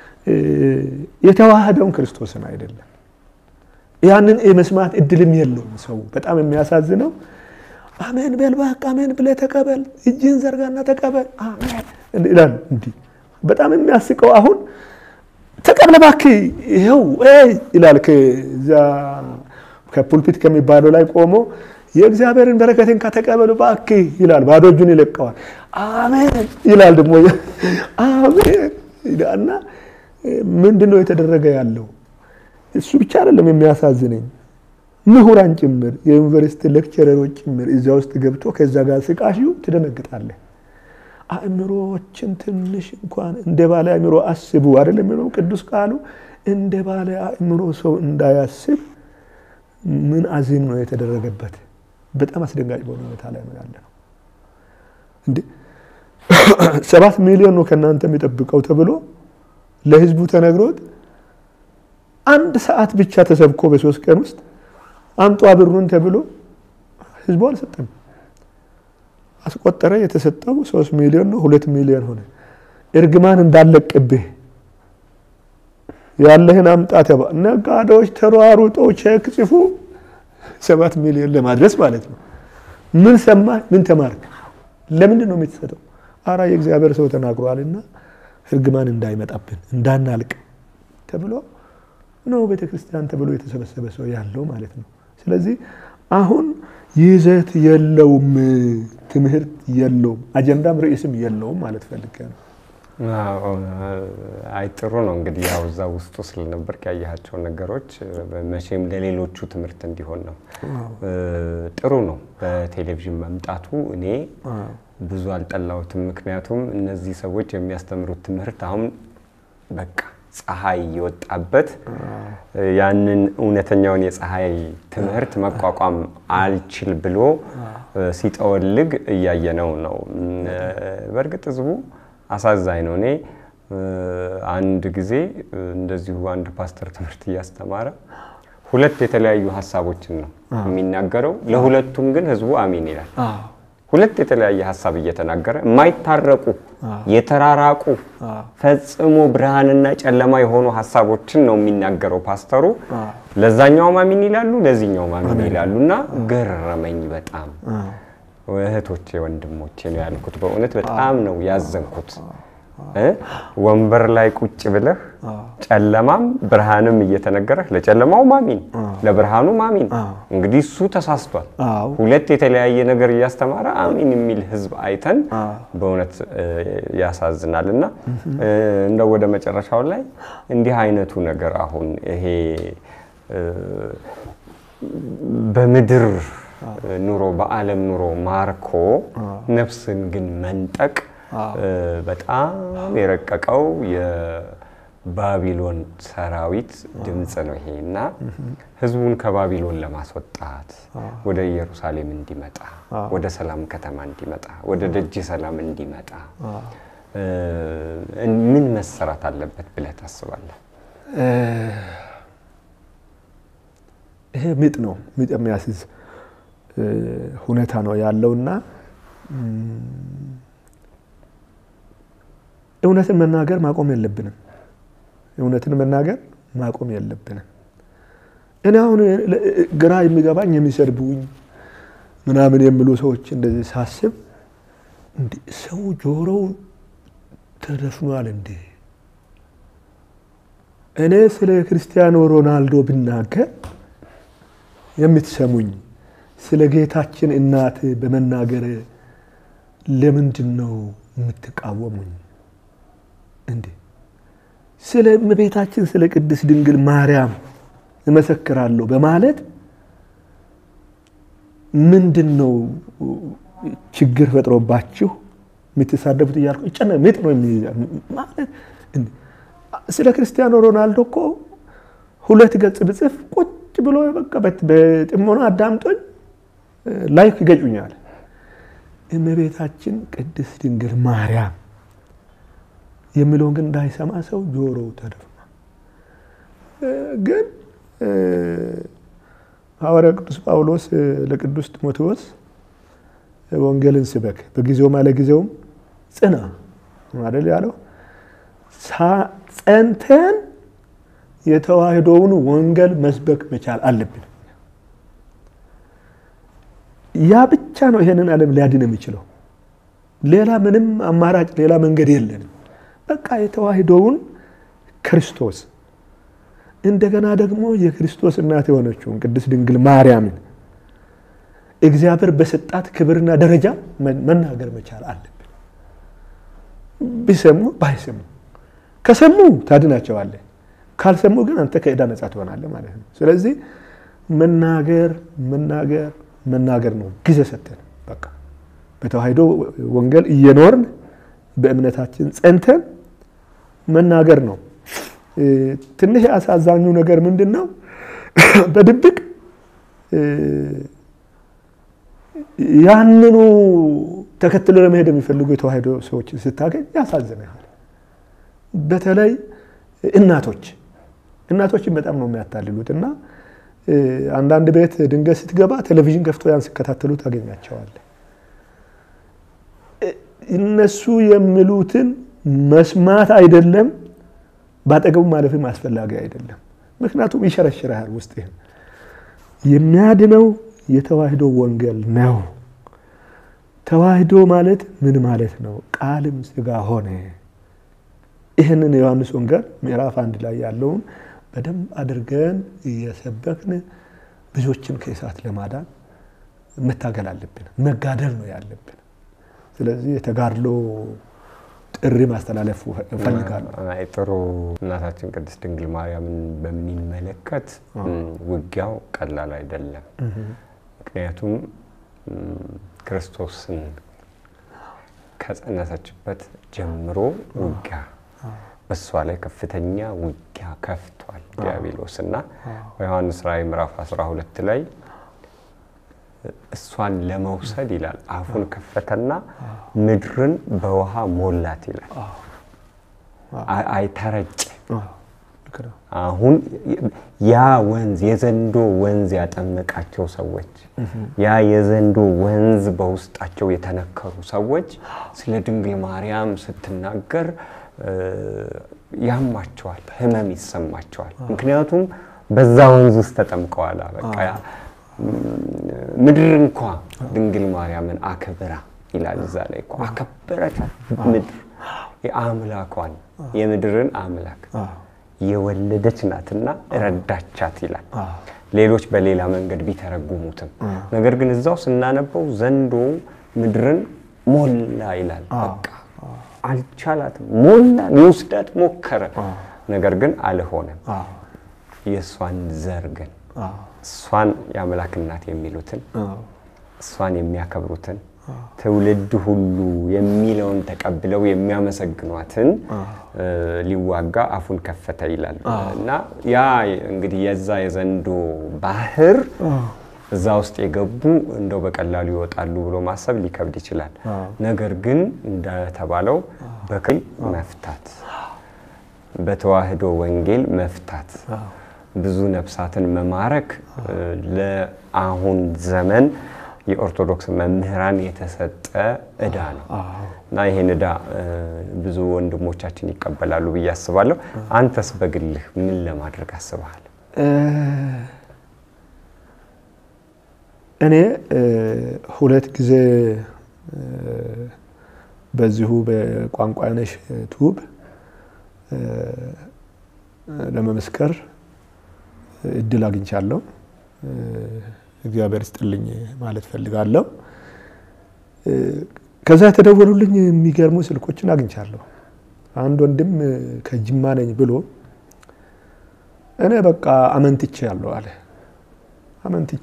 የተዋህደውን ክርስቶስን አይደለም። ያንን የመስማት እድልም የለውም ሰው። በጣም የሚያሳዝነው አሜን በል እባክህ አሜን ብለህ ተቀበል፣ እጅህን ዘርጋና ተቀበል አሜን ይላል። እንዲህ በጣም የሚያስቀው አሁን ተቀበል እባክህ ይኸው ይላል። ከዛ ከፑልፒት ከሚባለው ላይ ቆሞ የእግዚአብሔርን በረከትን ከተቀበሉ እባክህ ይላል። ባዶ እጁን ይለቀዋል። አሜን ይላል ደግሞ አሜን እና ምንድን ነው የተደረገ ያለው? እሱ ብቻ አይደለም የሚያሳዝነኝ፣ ምሁራን ጭምር የዩኒቨርሲቲ ሌክቸረሮች ጭምር እዚያ ውስጥ ገብቶ ከዛ ጋር ስቃሹ ትደነግጣለህ። አእምሮዎችን ትንሽ እንኳን እንደ ባለ አእምሮ አስቡ አይደለም የሚለው ቅዱስ ቃሉ። እንደ ባለ አእምሮ ሰው እንዳያስብ ምን አዚም ነው የተደረገበት? በጣም አስደንጋጭ በሆነ ሁኔታ ላይ ነው ያለ ነው። እንዴ ሰባት ሚሊዮን ነው ከእናንተ የሚጠብቀው ተብሎ ለህዝቡ ተነግሮት አንድ ሰዓት ብቻ ተሰብኮ በሶስት ቀን ውስጥ አምጧ ብሩን ተብሎ ህዝቡ አልሰጠም። አስቆጠረ። የተሰጠው ሶስት ሚሊዮን ነው። ሁለት ሚሊዮን ሆነ። እርግማን እንዳለቅብህ ያለህን አምጣ ተባ ነጋዴዎች ተሯሩጠው ቼክ ጽፉ ሰባት ሚሊዮን ለማድረስ ማለት ነው። ምን ሰማ? ምን ተማርክ? ለምንድን ነው የምትሰጠው? አራ የእግዚአብሔር ሰው ተናግሯልና እርግማን እንዳይመጣብን እንዳናልቅ ተብሎ ነው ቤተ ክርስቲያን ተብሎ የተሰበሰበ ሰው ያለው ማለት ነው። ስለዚህ አሁን ይዘት የለውም፣ ትምህርት የለውም፣ አጀንዳም ርዕስም የለውም ማለት ፈልጌ ነው። አይ ጥሩ ነው እንግዲህ ያው እዛ ውስጡ ስለነበርክ ያየሃቸው ነገሮች መቼም ለሌሎቹ ትምህርት እንዲሆን ነው። ጥሩ ነው በቴሌቪዥን መምጣቱ እኔ ብዙ አልጠላሁትም። ምክንያቱም እነዚህ ሰዎች የሚያስተምሩት ትምህርት አሁን በቃ ፀሐይ የወጣበት ያንን እውነተኛውን የፀሐይ ትምህርት መቋቋም አልችል ብሎ ሲጠወልግ እያየነው ነው። በእርግጥ ህዝቡ አሳዛኝ ነው። እኔ አንድ ጊዜ እንደዚሁ አንድ ፓስተር ትምህርት እያስተማረ ሁለት የተለያዩ ሀሳቦችን ነው የሚናገረው። ለሁለቱም ግን ህዝቡ አሚን ይላል። ሁለት የተለያየ ሀሳብ እየተናገረ የማይታረቁ የተራራቁ ፈጽሞ ብርሃንና ጨለማ የሆኑ ሀሳቦችን ነው የሚናገረው ፓስተሩ። ለዛኛውም አሚን ይላሉ፣ ለዚህኛውም አሚን ይላሉ እና ገረመኝ በጣም እህቶቼ ወንድሞቼ ነው ያልኩት። በእውነት በጣም ነው ያዘንኩት። ወንበር ላይ ቁጭ ብለህ ጨለማም ብርሃንም እየተነገረህ ለጨለማው ማሚን ለብርሃኑ ማሚን። እንግዲህ እሱ ተሳስቷል። ሁለት የተለያየ ነገር እያስተማረ አሚን የሚል ህዝብ አይተን በእውነት ያሳዝናል። እና እንደው ወደ መጨረሻው ላይ እንዲህ አይነቱ ነገር አሁን ይሄ በምድር ኑሮ በዓለም ኑሮ ማርኮ ነፍስን ግን መንጠቅ በጣም የረቀቀው የባቢሎን ሰራዊት ድምፅ ነው ይሄ እና ህዝቡን ከባቢሎን ለማስወጣት ወደ ኢየሩሳሌም እንዲመጣ ወደ ሰላም ከተማ እንዲመጣ ወደ ደጅ ሰላም እንዲመጣ ምን መሰራት አለበት ብለህ ታስባለህ? ይሄ ምጥ ነው፣ ምጥ የሚያስይዝ ሁኔታ ነው ያለውና እውነትን መናገር ማቆም የለብንም። እውነትን መናገር ማቆም የለብንም። እኔ አሁን ግራ የሚገባኝ የሚሰድቡኝ ምናምን የሚሉ ሰዎች እንደዚህ ሳስብ ሰው ጆሮው ተደፍኗል እንዴ? እኔ ስለ ክርስቲያኖ ሮናልዶ ብናገር የምትሰሙኝ ስለ ጌታችን እናት በመናገር ለምንድን ነው የምትቃወሙኝ? እንዴ ስለ እመቤታችን ስለ ቅድስት ድንግል ማርያም እመሰክራለሁ በማለት ምንድን ነው ችግር ፈጥሮባችሁ የምትሳደቡት እያልኩ ጨነ ምጥ ነው ማለት ስለ ክርስቲያኖ ሮናልዶ እኮ ሁለት ገጽ ብጽፍ ቁጭ ብሎ በቃ በጥሞና አዳምጦኝ ላይክ ይገጩኛል። እመቤታችን ቅድስት ድንግል ማርያም የሚለውን ግን እንዳይሰማ ሰው ጆሮው ተደፍኗል። ግን ሐዋርያ ቅዱስ ጳውሎስ ለቅዱስ ጢሞቴዎስ ወንጌልን ስበክ በጊዜውም አለጊዜውም ጽና አይደል ያለው። ጸንተን የተዋህዶውን ወንጌል መስበክ መቻል አለብን። ያ ብቻ ነው ይሄንን ዓለም ሊያድን የሚችለው። ሌላ ምንም አማራጭ ሌላ መንገድ የለንም። በቃ የተዋህዶውን ክርስቶስ እንደገና ደግሞ የክርስቶስ እናት የሆነችውን ቅድስት ድንግል ማርያምን እግዚአብሔር በሰጣት ክብርና ደረጃ መናገር መቻል አለብን። ቢሰሙ ባይሰሙ፣ ከሰሙ ታድናቸዋለህ፣ ካልሰሙ ግን አንተ ከዕዳ ነጻ ትሆናለህ ማለት ነው። ስለዚህ መናገር መናገር መናገር ነው ጊዜ ሰተን በቃ በተዋህዶ ወንጌል እየኖርን በእምነታችን ጸንተን መናገር ነው። ትንሽ አሳዛኙ ነገር ምንድን ነው? በድብቅ ያንኑ ተከትሎ ለመሄድ የሚፈልጉ የተዋህዶ ሰዎች ስታገኝ ያሳዝናል። በተለይ እናቶች እናቶችን በጣም ነው የሚያታልሉት እና አንዳንድ ቤት ድንገት ስትገባ ቴሌቪዥን ከፍቶ ያን ሲከታተሉ ታገኛቸዋለህ። እነሱ የሚሉትን መስማት አይደለም በአጠገቡ ማለፍም አስፈላጊ አይደለም። ምክንያቱም ይሸረሽርሃል ውስጥህን የሚያድነው የተዋህዶ ወንጌል ነው። ተዋህዶ ማለት ምን ማለት ነው? ቃልም ሥጋ ሆነ። ይህንን የዮሐንስ ወንጌል ምዕራፍ አንድ ላይ ያለውን በደንብ አድርገን እየሰበክን ብዙዎችን ከእሳት ለማዳን መታገል አለብን። መጋደል ነው ያለብን። ስለዚህ የተጋድሎ ጥሪ ማስተላለፍ እፈልጋለሁ። አይ ጥሩ። እናታችን ቅድስት ድንግል ማርያምን በሚመለከት ውጊያው ቀላል አይደለም። ምክንያቱም ክርስቶስን ከጸነሰችበት ጀምሮ ውጊያ በእሷ ላይ ከፍተኛ ውጊያ ከፍቷል ዲያብሎስ እና በዮሐንስ ራእይ ምዕራፍ 12 ላይ እሷን ለመውሰድ ይላል አፉን ከፈተና ምድርን በውሃ ሞላት ይላል። አይተረጭ አሁን ያ ወንዝ የዘንዶ ወንዝ ያጠመቃቸው ሰዎች ያ የዘንዶ ወንዝ በውስጣቸው የተነከሩ ሰዎች ስለ ድንግል ማርያም ስትናገር ያማቸዋል፣ ሕመም ይሰማቸዋል። ምክንያቱም በዛ ወንዝ ውስጥ ተጠምቀዋል። በቃ ምድር እንኳ ድንግል ማርያምን አክብራ ይላል እዛ ላይ እኮ አከበረቻት። ምድር የአምላኳን የምድርን አምላክ የወለደች ናትና ረዳቻት ይላል። ሌሎች በሌላ መንገድ ቢተረጉሙትም ነገር ግን እዛው ስናነበው ዘንዶ ምድርን ሞላ ይላል። በቃ አልቻላትም፣ ሞላ፣ ሊወስዳት ሞከረ። ነገር ግን አልሆነም። የእሷን ዘር ግን እሷን የአምላክ እናት የሚሉትን እሷን የሚያከብሩትን ትውልድ ሁሉ የሚለውን ተቀብለው የሚያመሰግኗትን ሊዋጋ አፉን ከፈተ ይላል እና ያ እንግዲህ የዛ የዘንዶ ባህር እዛ ውስጥ የገቡ እንደው በቀላሉ ይወጣሉ ብሎ ማሰብ ሊከብድ ይችላል። ነገር ግን እንደተባለው በክል መፍታት፣ በተዋህዶ ወንጌል መፍታት፣ ብዙ ነፍሳትን መማረክ ለአሁን ዘመን የኦርቶዶክስ መምህራን የተሰጠ ዕዳ ነው እና ይህን ዕዳ ብዙ ወንድሞቻችን ይቀበላሉ ብዬ አስባለሁ። አንተስ በግልህ ምን ለማድረግ አስበሃል? እኔ ሁለት ጊዜ በዚሁ በቋንቋነሽ ቱብ ለመመስከር እድል አግኝቻለሁ። እግዚአብሔር ስጥልኝ ማለት ፈልጋለሁ። ከዛ የተደወሉልኝ የሚገርሙ ስልኮችን አግኝቻለሁ። አንድ ወንድም ከጅማ ነኝ ብሎ እኔ በቃ አመንትቼ ያለው አለ። አመንትቼ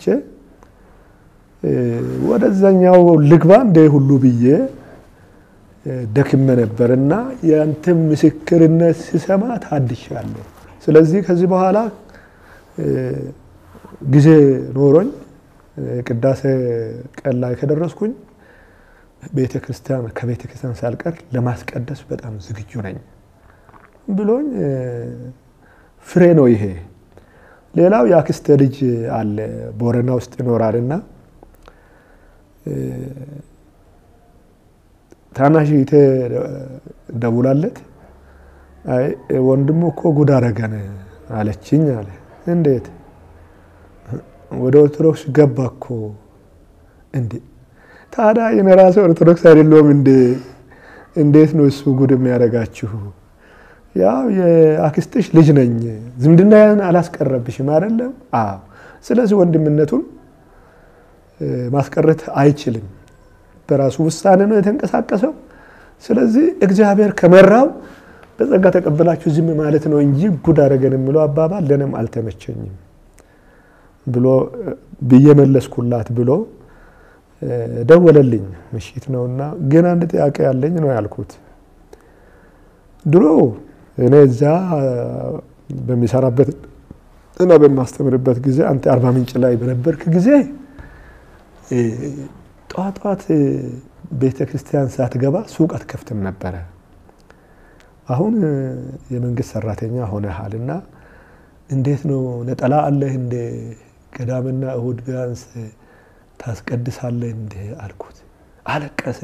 ወደዛኛው ልግባ እንደ ሁሉ ብዬ ደክመ ነበር እና የአንተም ምስክርነት ስሰማ ታድሻለሁ። ስለዚህ ከዚህ በኋላ ጊዜ ኖሮኝ ቅዳሴ ቀን ላይ ከደረስኩኝ ቤተ ክርስቲያን ከቤተ ክርስቲያን ሳልቀር ለማስቀደስ በጣም ዝግጁ ነኝ ብሎኝ ፍሬ ነው ይሄ። ሌላው የአክስቴ ልጅ አለ ቦረና ውስጥ ይኖራልና ታናሽ እህቴ ደውላለት አይ ወንድሙ እኮ ጉድ አደረገን አለችኝ አለ። እንዴት ወደ ኦርቶዶክስ ገባ እኮ እንዴ? ታዲያ የኔ ራሴ ኦርቶዶክስ አይደለሁም እንዴ? እንዴት ነው እሱ ጉድ የሚያደርጋችሁ? ያው የአክስትሽ ልጅ ነኝ፣ ዝምድናን አላስቀረብሽም አይደለም? አዎ። ስለዚህ ወንድምነቱን ማስቀረት አይችልም። በራሱ ውሳኔ ነው የተንቀሳቀሰው። ስለዚህ እግዚአብሔር ከመራው በጸጋ ተቀበላችሁ ዝም ማለት ነው እንጂ ጉድ አደረገን የሚለው አባባል ለእኔም አልተመቸኝም ብሎ ብዬ መለስኩላት ብሎ ደወለልኝ። ምሽት ነውና ግን አንድ ጥያቄ ያለኝ ነው ያልኩት። ድሮ እኔ እዛ በሚሰራበት እና በማስተምርበት ጊዜ አንተ አርባ ምንጭ ላይ በነበርክ ጊዜ ጠዋት ጠዋት ቤተ ክርስቲያን ሳትገባ ሱቅ አትከፍትም ነበረ። አሁን የመንግስት ሰራተኛ ሆነሃልና እንዴት ነው ነጠላ አለህ እንደ ቅዳሜና እሁድ ቢያንስ ታስቀድሳለህ እንደ አልኩት። አለቀሰ።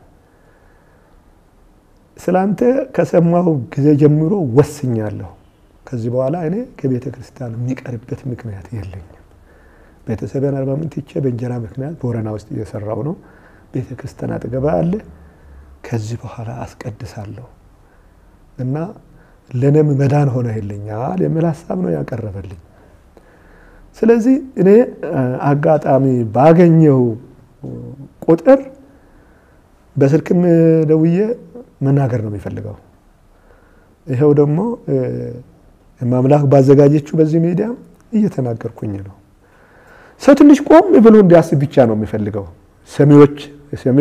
ስላንተ ከሰማሁ ጊዜ ጀምሮ ወስኛለሁ። ከዚህ በኋላ እኔ ከቤተ ክርስቲያን የሚቀርበት ምክንያት የለኝም። ቤተሰብን አርባ ምንጭ ትቼ በእንጀራ ምክንያት ቦረና ውስጥ እየሰራው ነው። ቤተ ክርስቲያን አጠገባ አለ። ከዚህ በኋላ አስቀድሳለሁ እና ለእኔም መዳን ሆነህልኛል የሚል ሀሳብ ነው ያቀረበልኝ። ስለዚህ እኔ አጋጣሚ ባገኘው ቁጥር በስልክም ደውዬ መናገር ነው የሚፈልገው። ይኸው ደግሞ ማምላክ ባዘጋጀችው በዚህ ሚዲያ እየተናገርኩኝ ነው። ሰው ትንሽ ቆም ብሎ እንዲያስብ ብቻ ነው የሚፈልገው። ሰሚዎች ሰሚ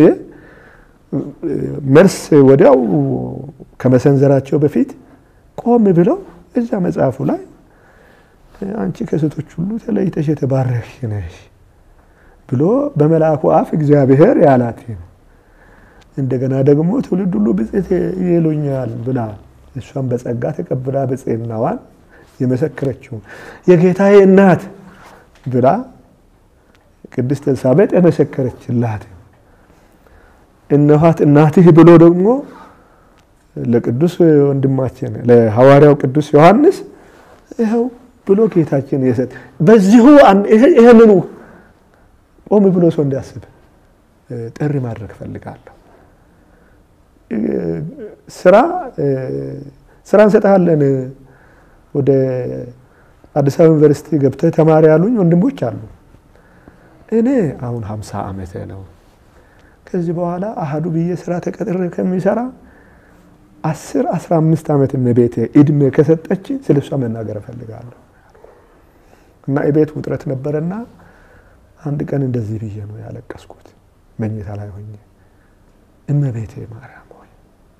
መልስ ወዲያው ከመሰንዘራቸው በፊት ቆም ብለው እዛ መጽሐፉ ላይ አንቺ ከሴቶች ሁሉ ተለይተሽ የተባረክሽ ነሽ ብሎ በመልአኩ አፍ እግዚአብሔር ያላት እንደገና ደግሞ ትውልድ ሁሉ ብፅዕት ይሉኛል ብላ እሷን በጸጋ ተቀብላ ብፅዕናዋን የመሰከረችው የጌታዬ እናት ብላ ቅድስት ኤልሳቤጥ የመሰከረችላት እነኋት እናትህ ብሎ ደግሞ ለቅዱስ ወንድማችን ለሐዋርያው ቅዱስ ዮሐንስ ይኸው ብሎ ጌታችን የሰጥ በዚሁ ይህንኑ ቆም ብሎ ሰው እንዲያስብ ጥሪ ማድረግ ፈልጋለሁ። ስራ ስራ እንሰጥሃለን ወደ አዲስ አበባ ዩኒቨርሲቲ ገብተህ ተማሪ ያሉኝ ወንድሞች አሉ። እኔ አሁን ሀምሳ ዓመቴ ነው። ከዚህ በኋላ አህዱ ብዬ ስራ ተቀጥሬ ከሚሰራ አስር አስራ አምስት ዓመት እመቤቴ እድሜ ከሰጠች ስለ እሷ መናገር እፈልጋለሁ እና የቤት ውጥረት ነበረና አንድ ቀን እንደዚህ ብዬ ነው ያለቀስኩት መኝታ ላይ ሆኜ እመቤቴ ማርያም ሆይ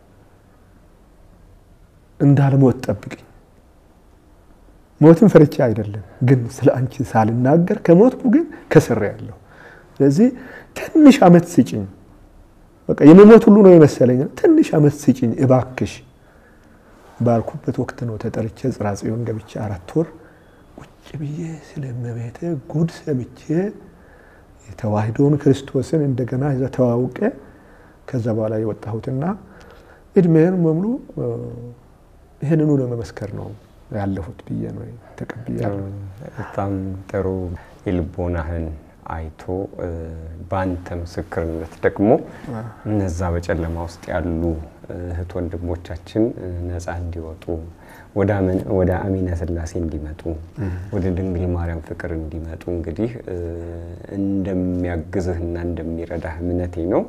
እንዳልሞት ጠብቅኝ። ሞትን ፈርቻ አይደለም ግን ስለ አንቺ ሳልናገር ከሞትኩ ግን ከስሬ ያለሁ። ስለዚህ ትንሽ ዓመት ስጭኝ። በቃ የመሞት ሁሉ ነው የመሰለኝ። ትንሽ ዓመት ስጭኝ እባክሽ ባልኩበት ወቅት ነው ተጠርቼ ጽርሐ ጽዮን ገብቼ አራት ወር ቁጭ ብዬ ስለ እመቤቴ ጉድ ሰምቼ የተዋህዶውን ክርስቶስን እንደገና እዛ ተዋውቄ ከዛ በኋላ የወጣሁትና እድሜን በሙሉ ይህንኑ ለመመስከር ነው ያለሁት ብዬ ነው ተቀብያለሁ። በጣም ጥሩ የልቦናህን አይቶ በአንተ ምስክርነት ደግሞ እነዛ በጨለማ ውስጥ ያሉ እህት ወንድሞቻችን ነፃ እንዲወጡ ወደ አሚነ ሥላሴ እንዲመጡ ወደ ድንግል ማርያም ፍቅር እንዲመጡ እንግዲህ እንደሚያግዝህና እንደሚረዳህ እምነቴ ነው።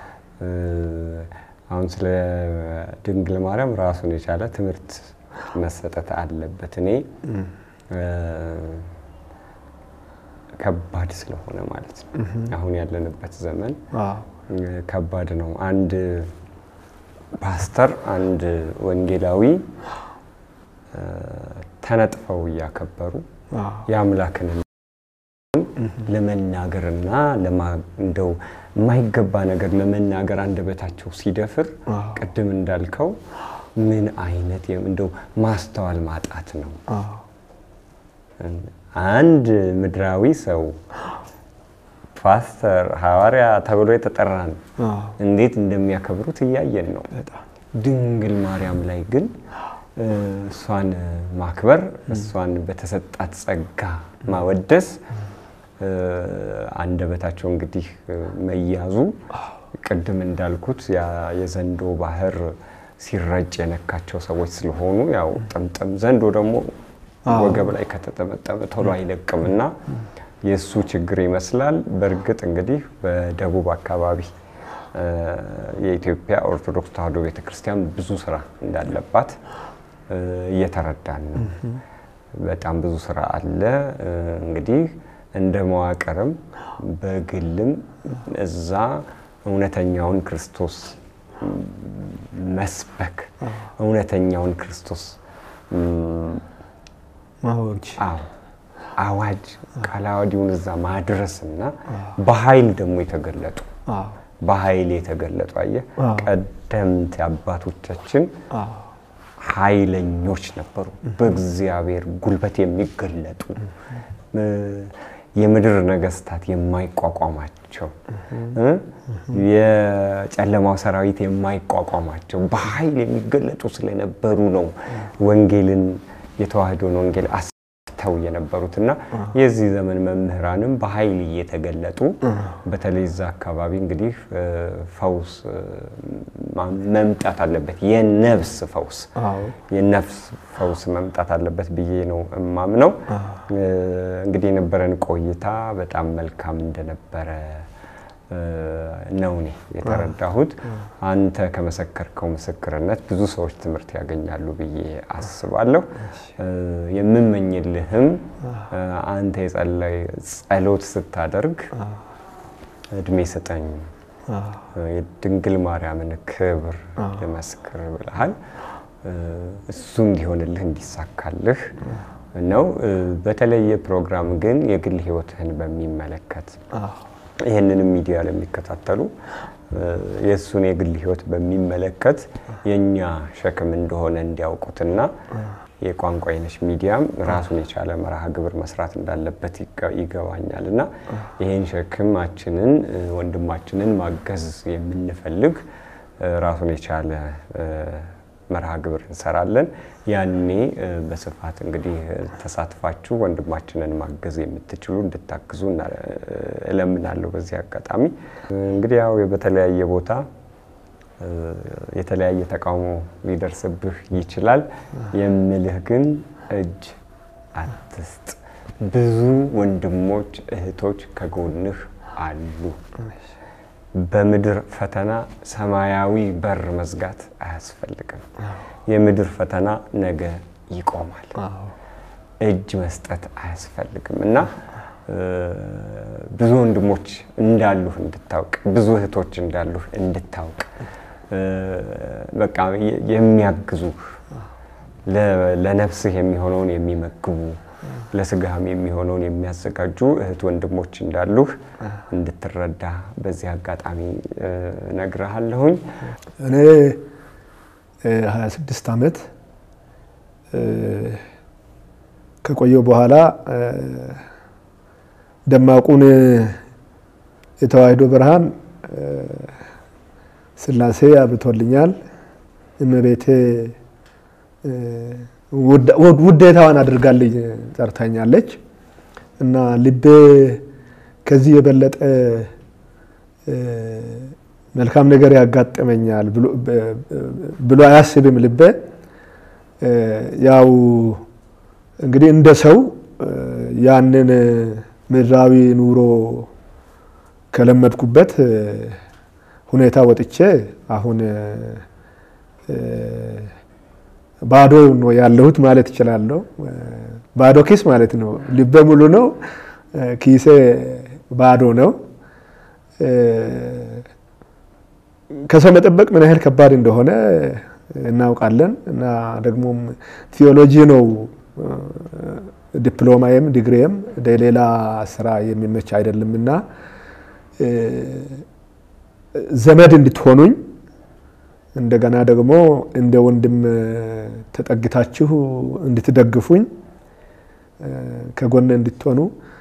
አሁን ስለ ድንግል ማርያም ራሱን የቻለ ትምህርት መሰጠት አለበት። እኔ ከባድ ስለሆነ ማለት ነው። አሁን ያለንበት ዘመን ከባድ ነው። አንድ ፓስተር፣ አንድ ወንጌላዊ ተነጥፈው እያከበሩ የአምላክን ለመናገርና እንደው የማይገባ ነገር ለመናገር አንደበታቸው ሲደፍር ቅድም እንዳልከው ምን አይነት እንደው ማስተዋል ማጣት ነው። አንድ ምድራዊ ሰው ፓስተር፣ ሐዋርያ ተብሎ የተጠራን እንዴት እንደሚያከብሩት እያየን ነው። ድንግል ማርያም ላይ ግን እሷን ማክበር እሷን በተሰጣት ጸጋ ማወደስ አንደበታቸው እንግዲህ መያዙ ቅድም እንዳልኩት የዘንዶ ባህር ሲረጭ የነካቸው ሰዎች ስለሆኑ ያው ጥምጥም ዘንዶ ደግሞ ወገብ ላይ ከተጠመጠመ ቶሎ አይለቅም እና የእሱ ችግር ይመስላል። በእርግጥ እንግዲህ በደቡብ አካባቢ የኢትዮጵያ ኦርቶዶክስ ተዋሕዶ ቤተክርስቲያን ብዙ ስራ እንዳለባት እየተረዳን ነው። በጣም ብዙ ስራ አለ። እንግዲህ እንደ መዋቅርም በግልም እዛ እውነተኛውን ክርስቶስ መስበክ እውነተኛውን ክርስቶስ ማወጅ አዎ አዋጅ ቃለ ዓዋዲውን እዛ ማድረስና በኃይል ደግሞ የተገለጡ በኃይል የተገለጡ አየህ፣ ቀደምት አባቶቻችን ኃይለኞች ነበሩ። በእግዚአብሔር ጉልበት የሚገለጡ የምድር ነገስታት የማይቋቋማቸው የጨለማው ሰራዊት የማይቋቋማቸው በኃይል የሚገለጡ ስለነበሩ ነው ወንጌልን የተዋህዶን ወንጌል ሞልተው የነበሩትና የዚህ ዘመን መምህራንም በኃይል እየተገለጡ በተለይ እዛ አካባቢ እንግዲህ እ፣ ፈውስ እ፣ ማ- መምጣት አለበት። የነፍስ ፈውስ አዎ የነፍስ ፈውስ መምጣት አለበት ብዬ ነው እማምነው። እ፣ እንግዲህ የነበረን ቆይታ በጣም መልካም እንደነበረ እ፣ ነው እኔ የተረዳሁት። አንተ ከመሰከርከው ምስክርነት ብዙ ሰዎች ትምህርት ያገኛሉ ብዬ አስባለሁ። እ፣ የምመኝልህም እ፣ አንተ የጸለይ ጸሎት ስታደርግ እድሜ ስጠኝ የድንግል ማርያምን ክብር ልመስክር ብለሃል። እ፣ እሱ እንዲሆንልህ እንዲሳካልህ ነው። እ፣ በተለየ ፕሮግራም ግን የግል ሕይወትህን በሚመለከት ይህንንም ሚዲያ ለሚከታተሉ እ፣ የእሱን የግል ሕይወት በሚመለከት የእኛ ሸክም እንደሆነ እንዲያውቁትና የቋንቋ አይነሽ ሚዲያም ራሱን የቻለ መርሃ ግብር መስራት እንዳለበት ይገ- ይገባኛል እና ይህን ሸክማችንን እ፣ ወንድማችንን ማገዝ የምንፈልግ እ፣ ራሱን የቻለ እ፣ መርሃ ግብር እንሰራለን። ያኔ እ፣ በስፋት እንግዲህ እ፣ ተሳትፋችሁ ወንድማችንን ማገዝ የምትችሉ እንድታግዙ እና- እ፣ እለምናለሁ። በዚህ አጋጣሚ እ፣ እንግዲህ ያው በተለያየ ቦታ እ፣ የተለያየ ተቃውሞ ሊደርስብህ ይችላል። የምልህ ግን እጅ አትስጥ። ብዙ ወንድሞች እህቶች ከጎንህ አሉ። በምድር ፈተና ሰማያዊ በር መዝጋት አያስፈልግም። የምድር ፈተና ነገ ይቆማል። እጅ መስጠት አያስፈልግም እና እ፣ ብዙ ወንድሞች እንዳሉህ እንድታውቅ፣ ብዙ እህቶች እንዳሉህ እንድታውቅ እ፣ በቃ የ- የሚያግዙህ ለ- ለነፍስህ የሚሆነውን የሚመግቡ ለስጋህም የሚሆነውን የሚያዘጋጁ እህት ወንድሞች እንዳሉህ እንድትረዳ በዚህ አጋጣሚ እ፣ እነግርሃለሁኝ። እኔ እ 26 ዓመት እ፣ ከቆየው በኋላ እ፣ ደማቁን የተዋሕዶ ብርሃን እ፣ ሥላሴ አብቶልኛል። እመቤቴ እ፣ ውድ- ውድ- ውዴታዋን አድርጋልኝ ጠርታኛለች እና ልቤ ከዚህ የበለጠ እ፣ መልካም ነገር ያጋጥመኛል ብሎ- በ- ብሎ አያስብም ልቤ። እ፣ ያው እንግዲህ እንደ ሰው እ፣ ያንን ምድራዊ ኑሮ ከለመድኩበት እ፣ ሁኔታ ወጥቼ አሁን እ፣ ባዶ ነው ያለሁት ማለት እችላለሁ። እ፣ ባዶ ኪስ ማለት ነው። ልቤ ሙሉ ነው፣ እ፣ ኪሴ ባዶ ነው። እ፣ ከሰው መጠበቅ ምን ያህል ከባድ እንደሆነ እናውቃለን እና ደግሞም ቲዮሎጂ ነው እ፣ ዲፕሎማዬም ዲግሪዬም ለሌላ ስራ የሚመች አይደለም እና እ፣ ዘመድ እንድትሆኑኝ እንደገና ደግሞ እንደ ወንድም ተጠግታችሁ እንድትደግፉኝ እ፣ ከጎን እንድትሆኑ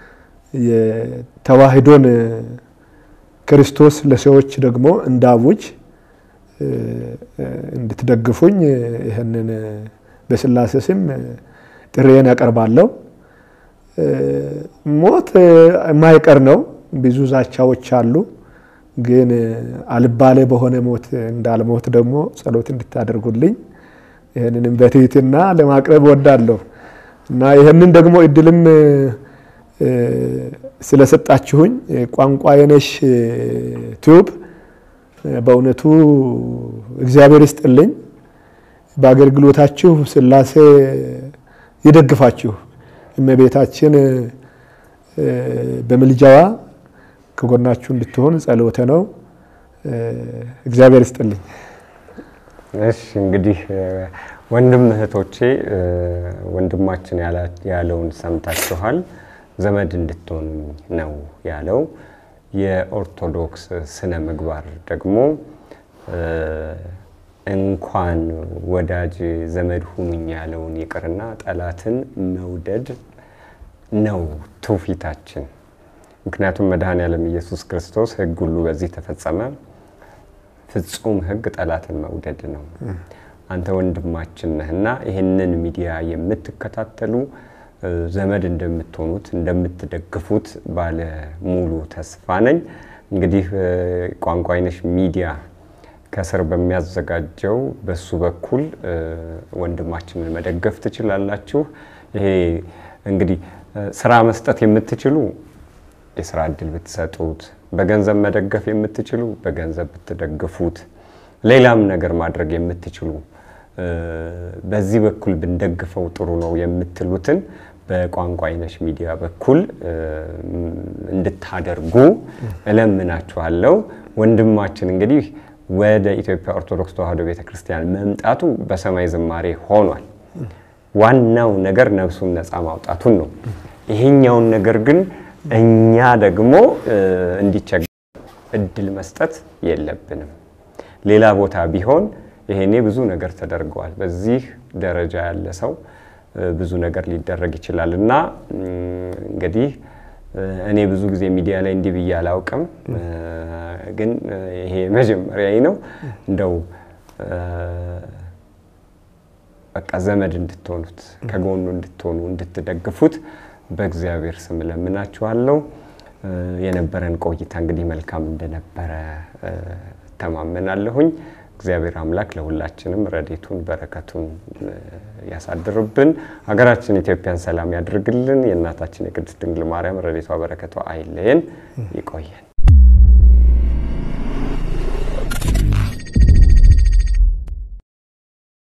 የተዋሕዶን ክርስቶስ ለሰዎች ደግሞ እንዳውጅ እ፣ እ፣ እንድትደግፉኝ ይህንን በሥላሴ ስም ጥሪዬን ያቀርባለሁ። እ፣ ሞት የማይቀር ነው። ብዙ ዛቻዎች አሉ። ግን አልባሌ በሆነ ሞት እንዳልሞት ደግሞ ጸሎት እንድታደርጉልኝ ይህንንም በትህትና ለማቅረብ እወዳለሁ እና ይህንን ደግሞ እድልም እ፣ ስለሰጣችሁኝ ቋንቋ የነሽ ቲዩብ በእውነቱ እግዚአብሔር ይስጥልኝ። በአገልግሎታችሁ ሥላሴ ይደግፋችሁ። እመቤታችን እ፣ በምልጃዋ ከጎናችሁ እንድትሆን ጸሎተ ነው። እ፣ እግዚአብሔር ይስጥልኝ። እሺ እንግዲህ እ፣ ወንድም እህቶቼ እ፣ ወንድማችን ያላ- ያለውን ሰምታችኋል። ዘመድ እንድትሆኑ ነው ያለው። የኦርቶዶክስ ስነ ምግባር ደግሞ እ፣ እንኳን ወዳጅ ዘመድ ሁኑኝ ያለውን ይቅርና ጠላትን መውደድ ነው ትውፊታችን። ምክንያቱም መድኃኔዓለም ኢየሱስ ክርስቶስ ሕግ ሁሉ በዚህ ተፈጸመ። ፍጹም ሕግ ጠላትን መውደድ ነው። አንተ ወንድማችን ነህና ይህንን ሚዲያ የምትከታተሉ ዘመድ እንደምትሆኑት እንደምትደግፉት ባለ ሙሉ ተስፋ ነኝ። እንግዲህ ቋንቋ አይነሽ ሚዲያ ከስር በሚያዘጋጀው በሱ በኩል ወንድማችንን መደገፍ ትችላላችሁ። ይሄ እንግዲህ ስራ መስጠት የምትችሉ የስራ እድል ብትሰጡት፣ በገንዘብ መደገፍ የምትችሉ በገንዘብ ብትደግፉት፣ ሌላም ነገር ማድረግ የምትችሉ በዚህ በኩል ብንደግፈው ጥሩ ነው የምትሉትን በቋንቋ አይነሽ ሚዲያ በኩል እንድታደርጉ እለምናችኋለሁ። ወንድማችን እንግዲህ ወደ ኢትዮጵያ ኦርቶዶክስ ተዋሕዶ ቤተክርስቲያን መምጣቱ በሰማይ ዝማሬ ሆኗል። ዋናው ነገር ነፍሱን ነፃ ማውጣቱን ነው። ይሄኛውን ነገር ግን እኛ ደግሞ እንዲቸገር እድል መስጠት የለብንም። ሌላ ቦታ ቢሆን ይሄኔ ብዙ ነገር ተደርገዋል። በዚህ ደረጃ ያለ ሰው ብዙ ነገር ሊደረግ ይችላል እና እንግዲህ እኔ ብዙ ጊዜ ሚዲያ ላይ እንዲህ ብዬ አላውቅም፣ ግን ይሄ መጀመሪያ ነው። እንደው በቃ ዘመድ እንድትሆኑት ከጎኑ እንድትሆኑ እንድትደግፉት በእግዚአብሔር ስም እለምናችኋለሁ። የነበረን ቆይታ እንግዲህ መልካም እንደነበረ እተማመናለሁኝ። እግዚአብሔር አምላክ ለሁላችንም ረዴቱን በረከቱን ያሳድርብን። ሀገራችን ኢትዮጵያን ሰላም ያድርግልን። የእናታችን የቅድስት ድንግል ማርያም ረዴቷ በረከቷ አይለየን። ይቆየን።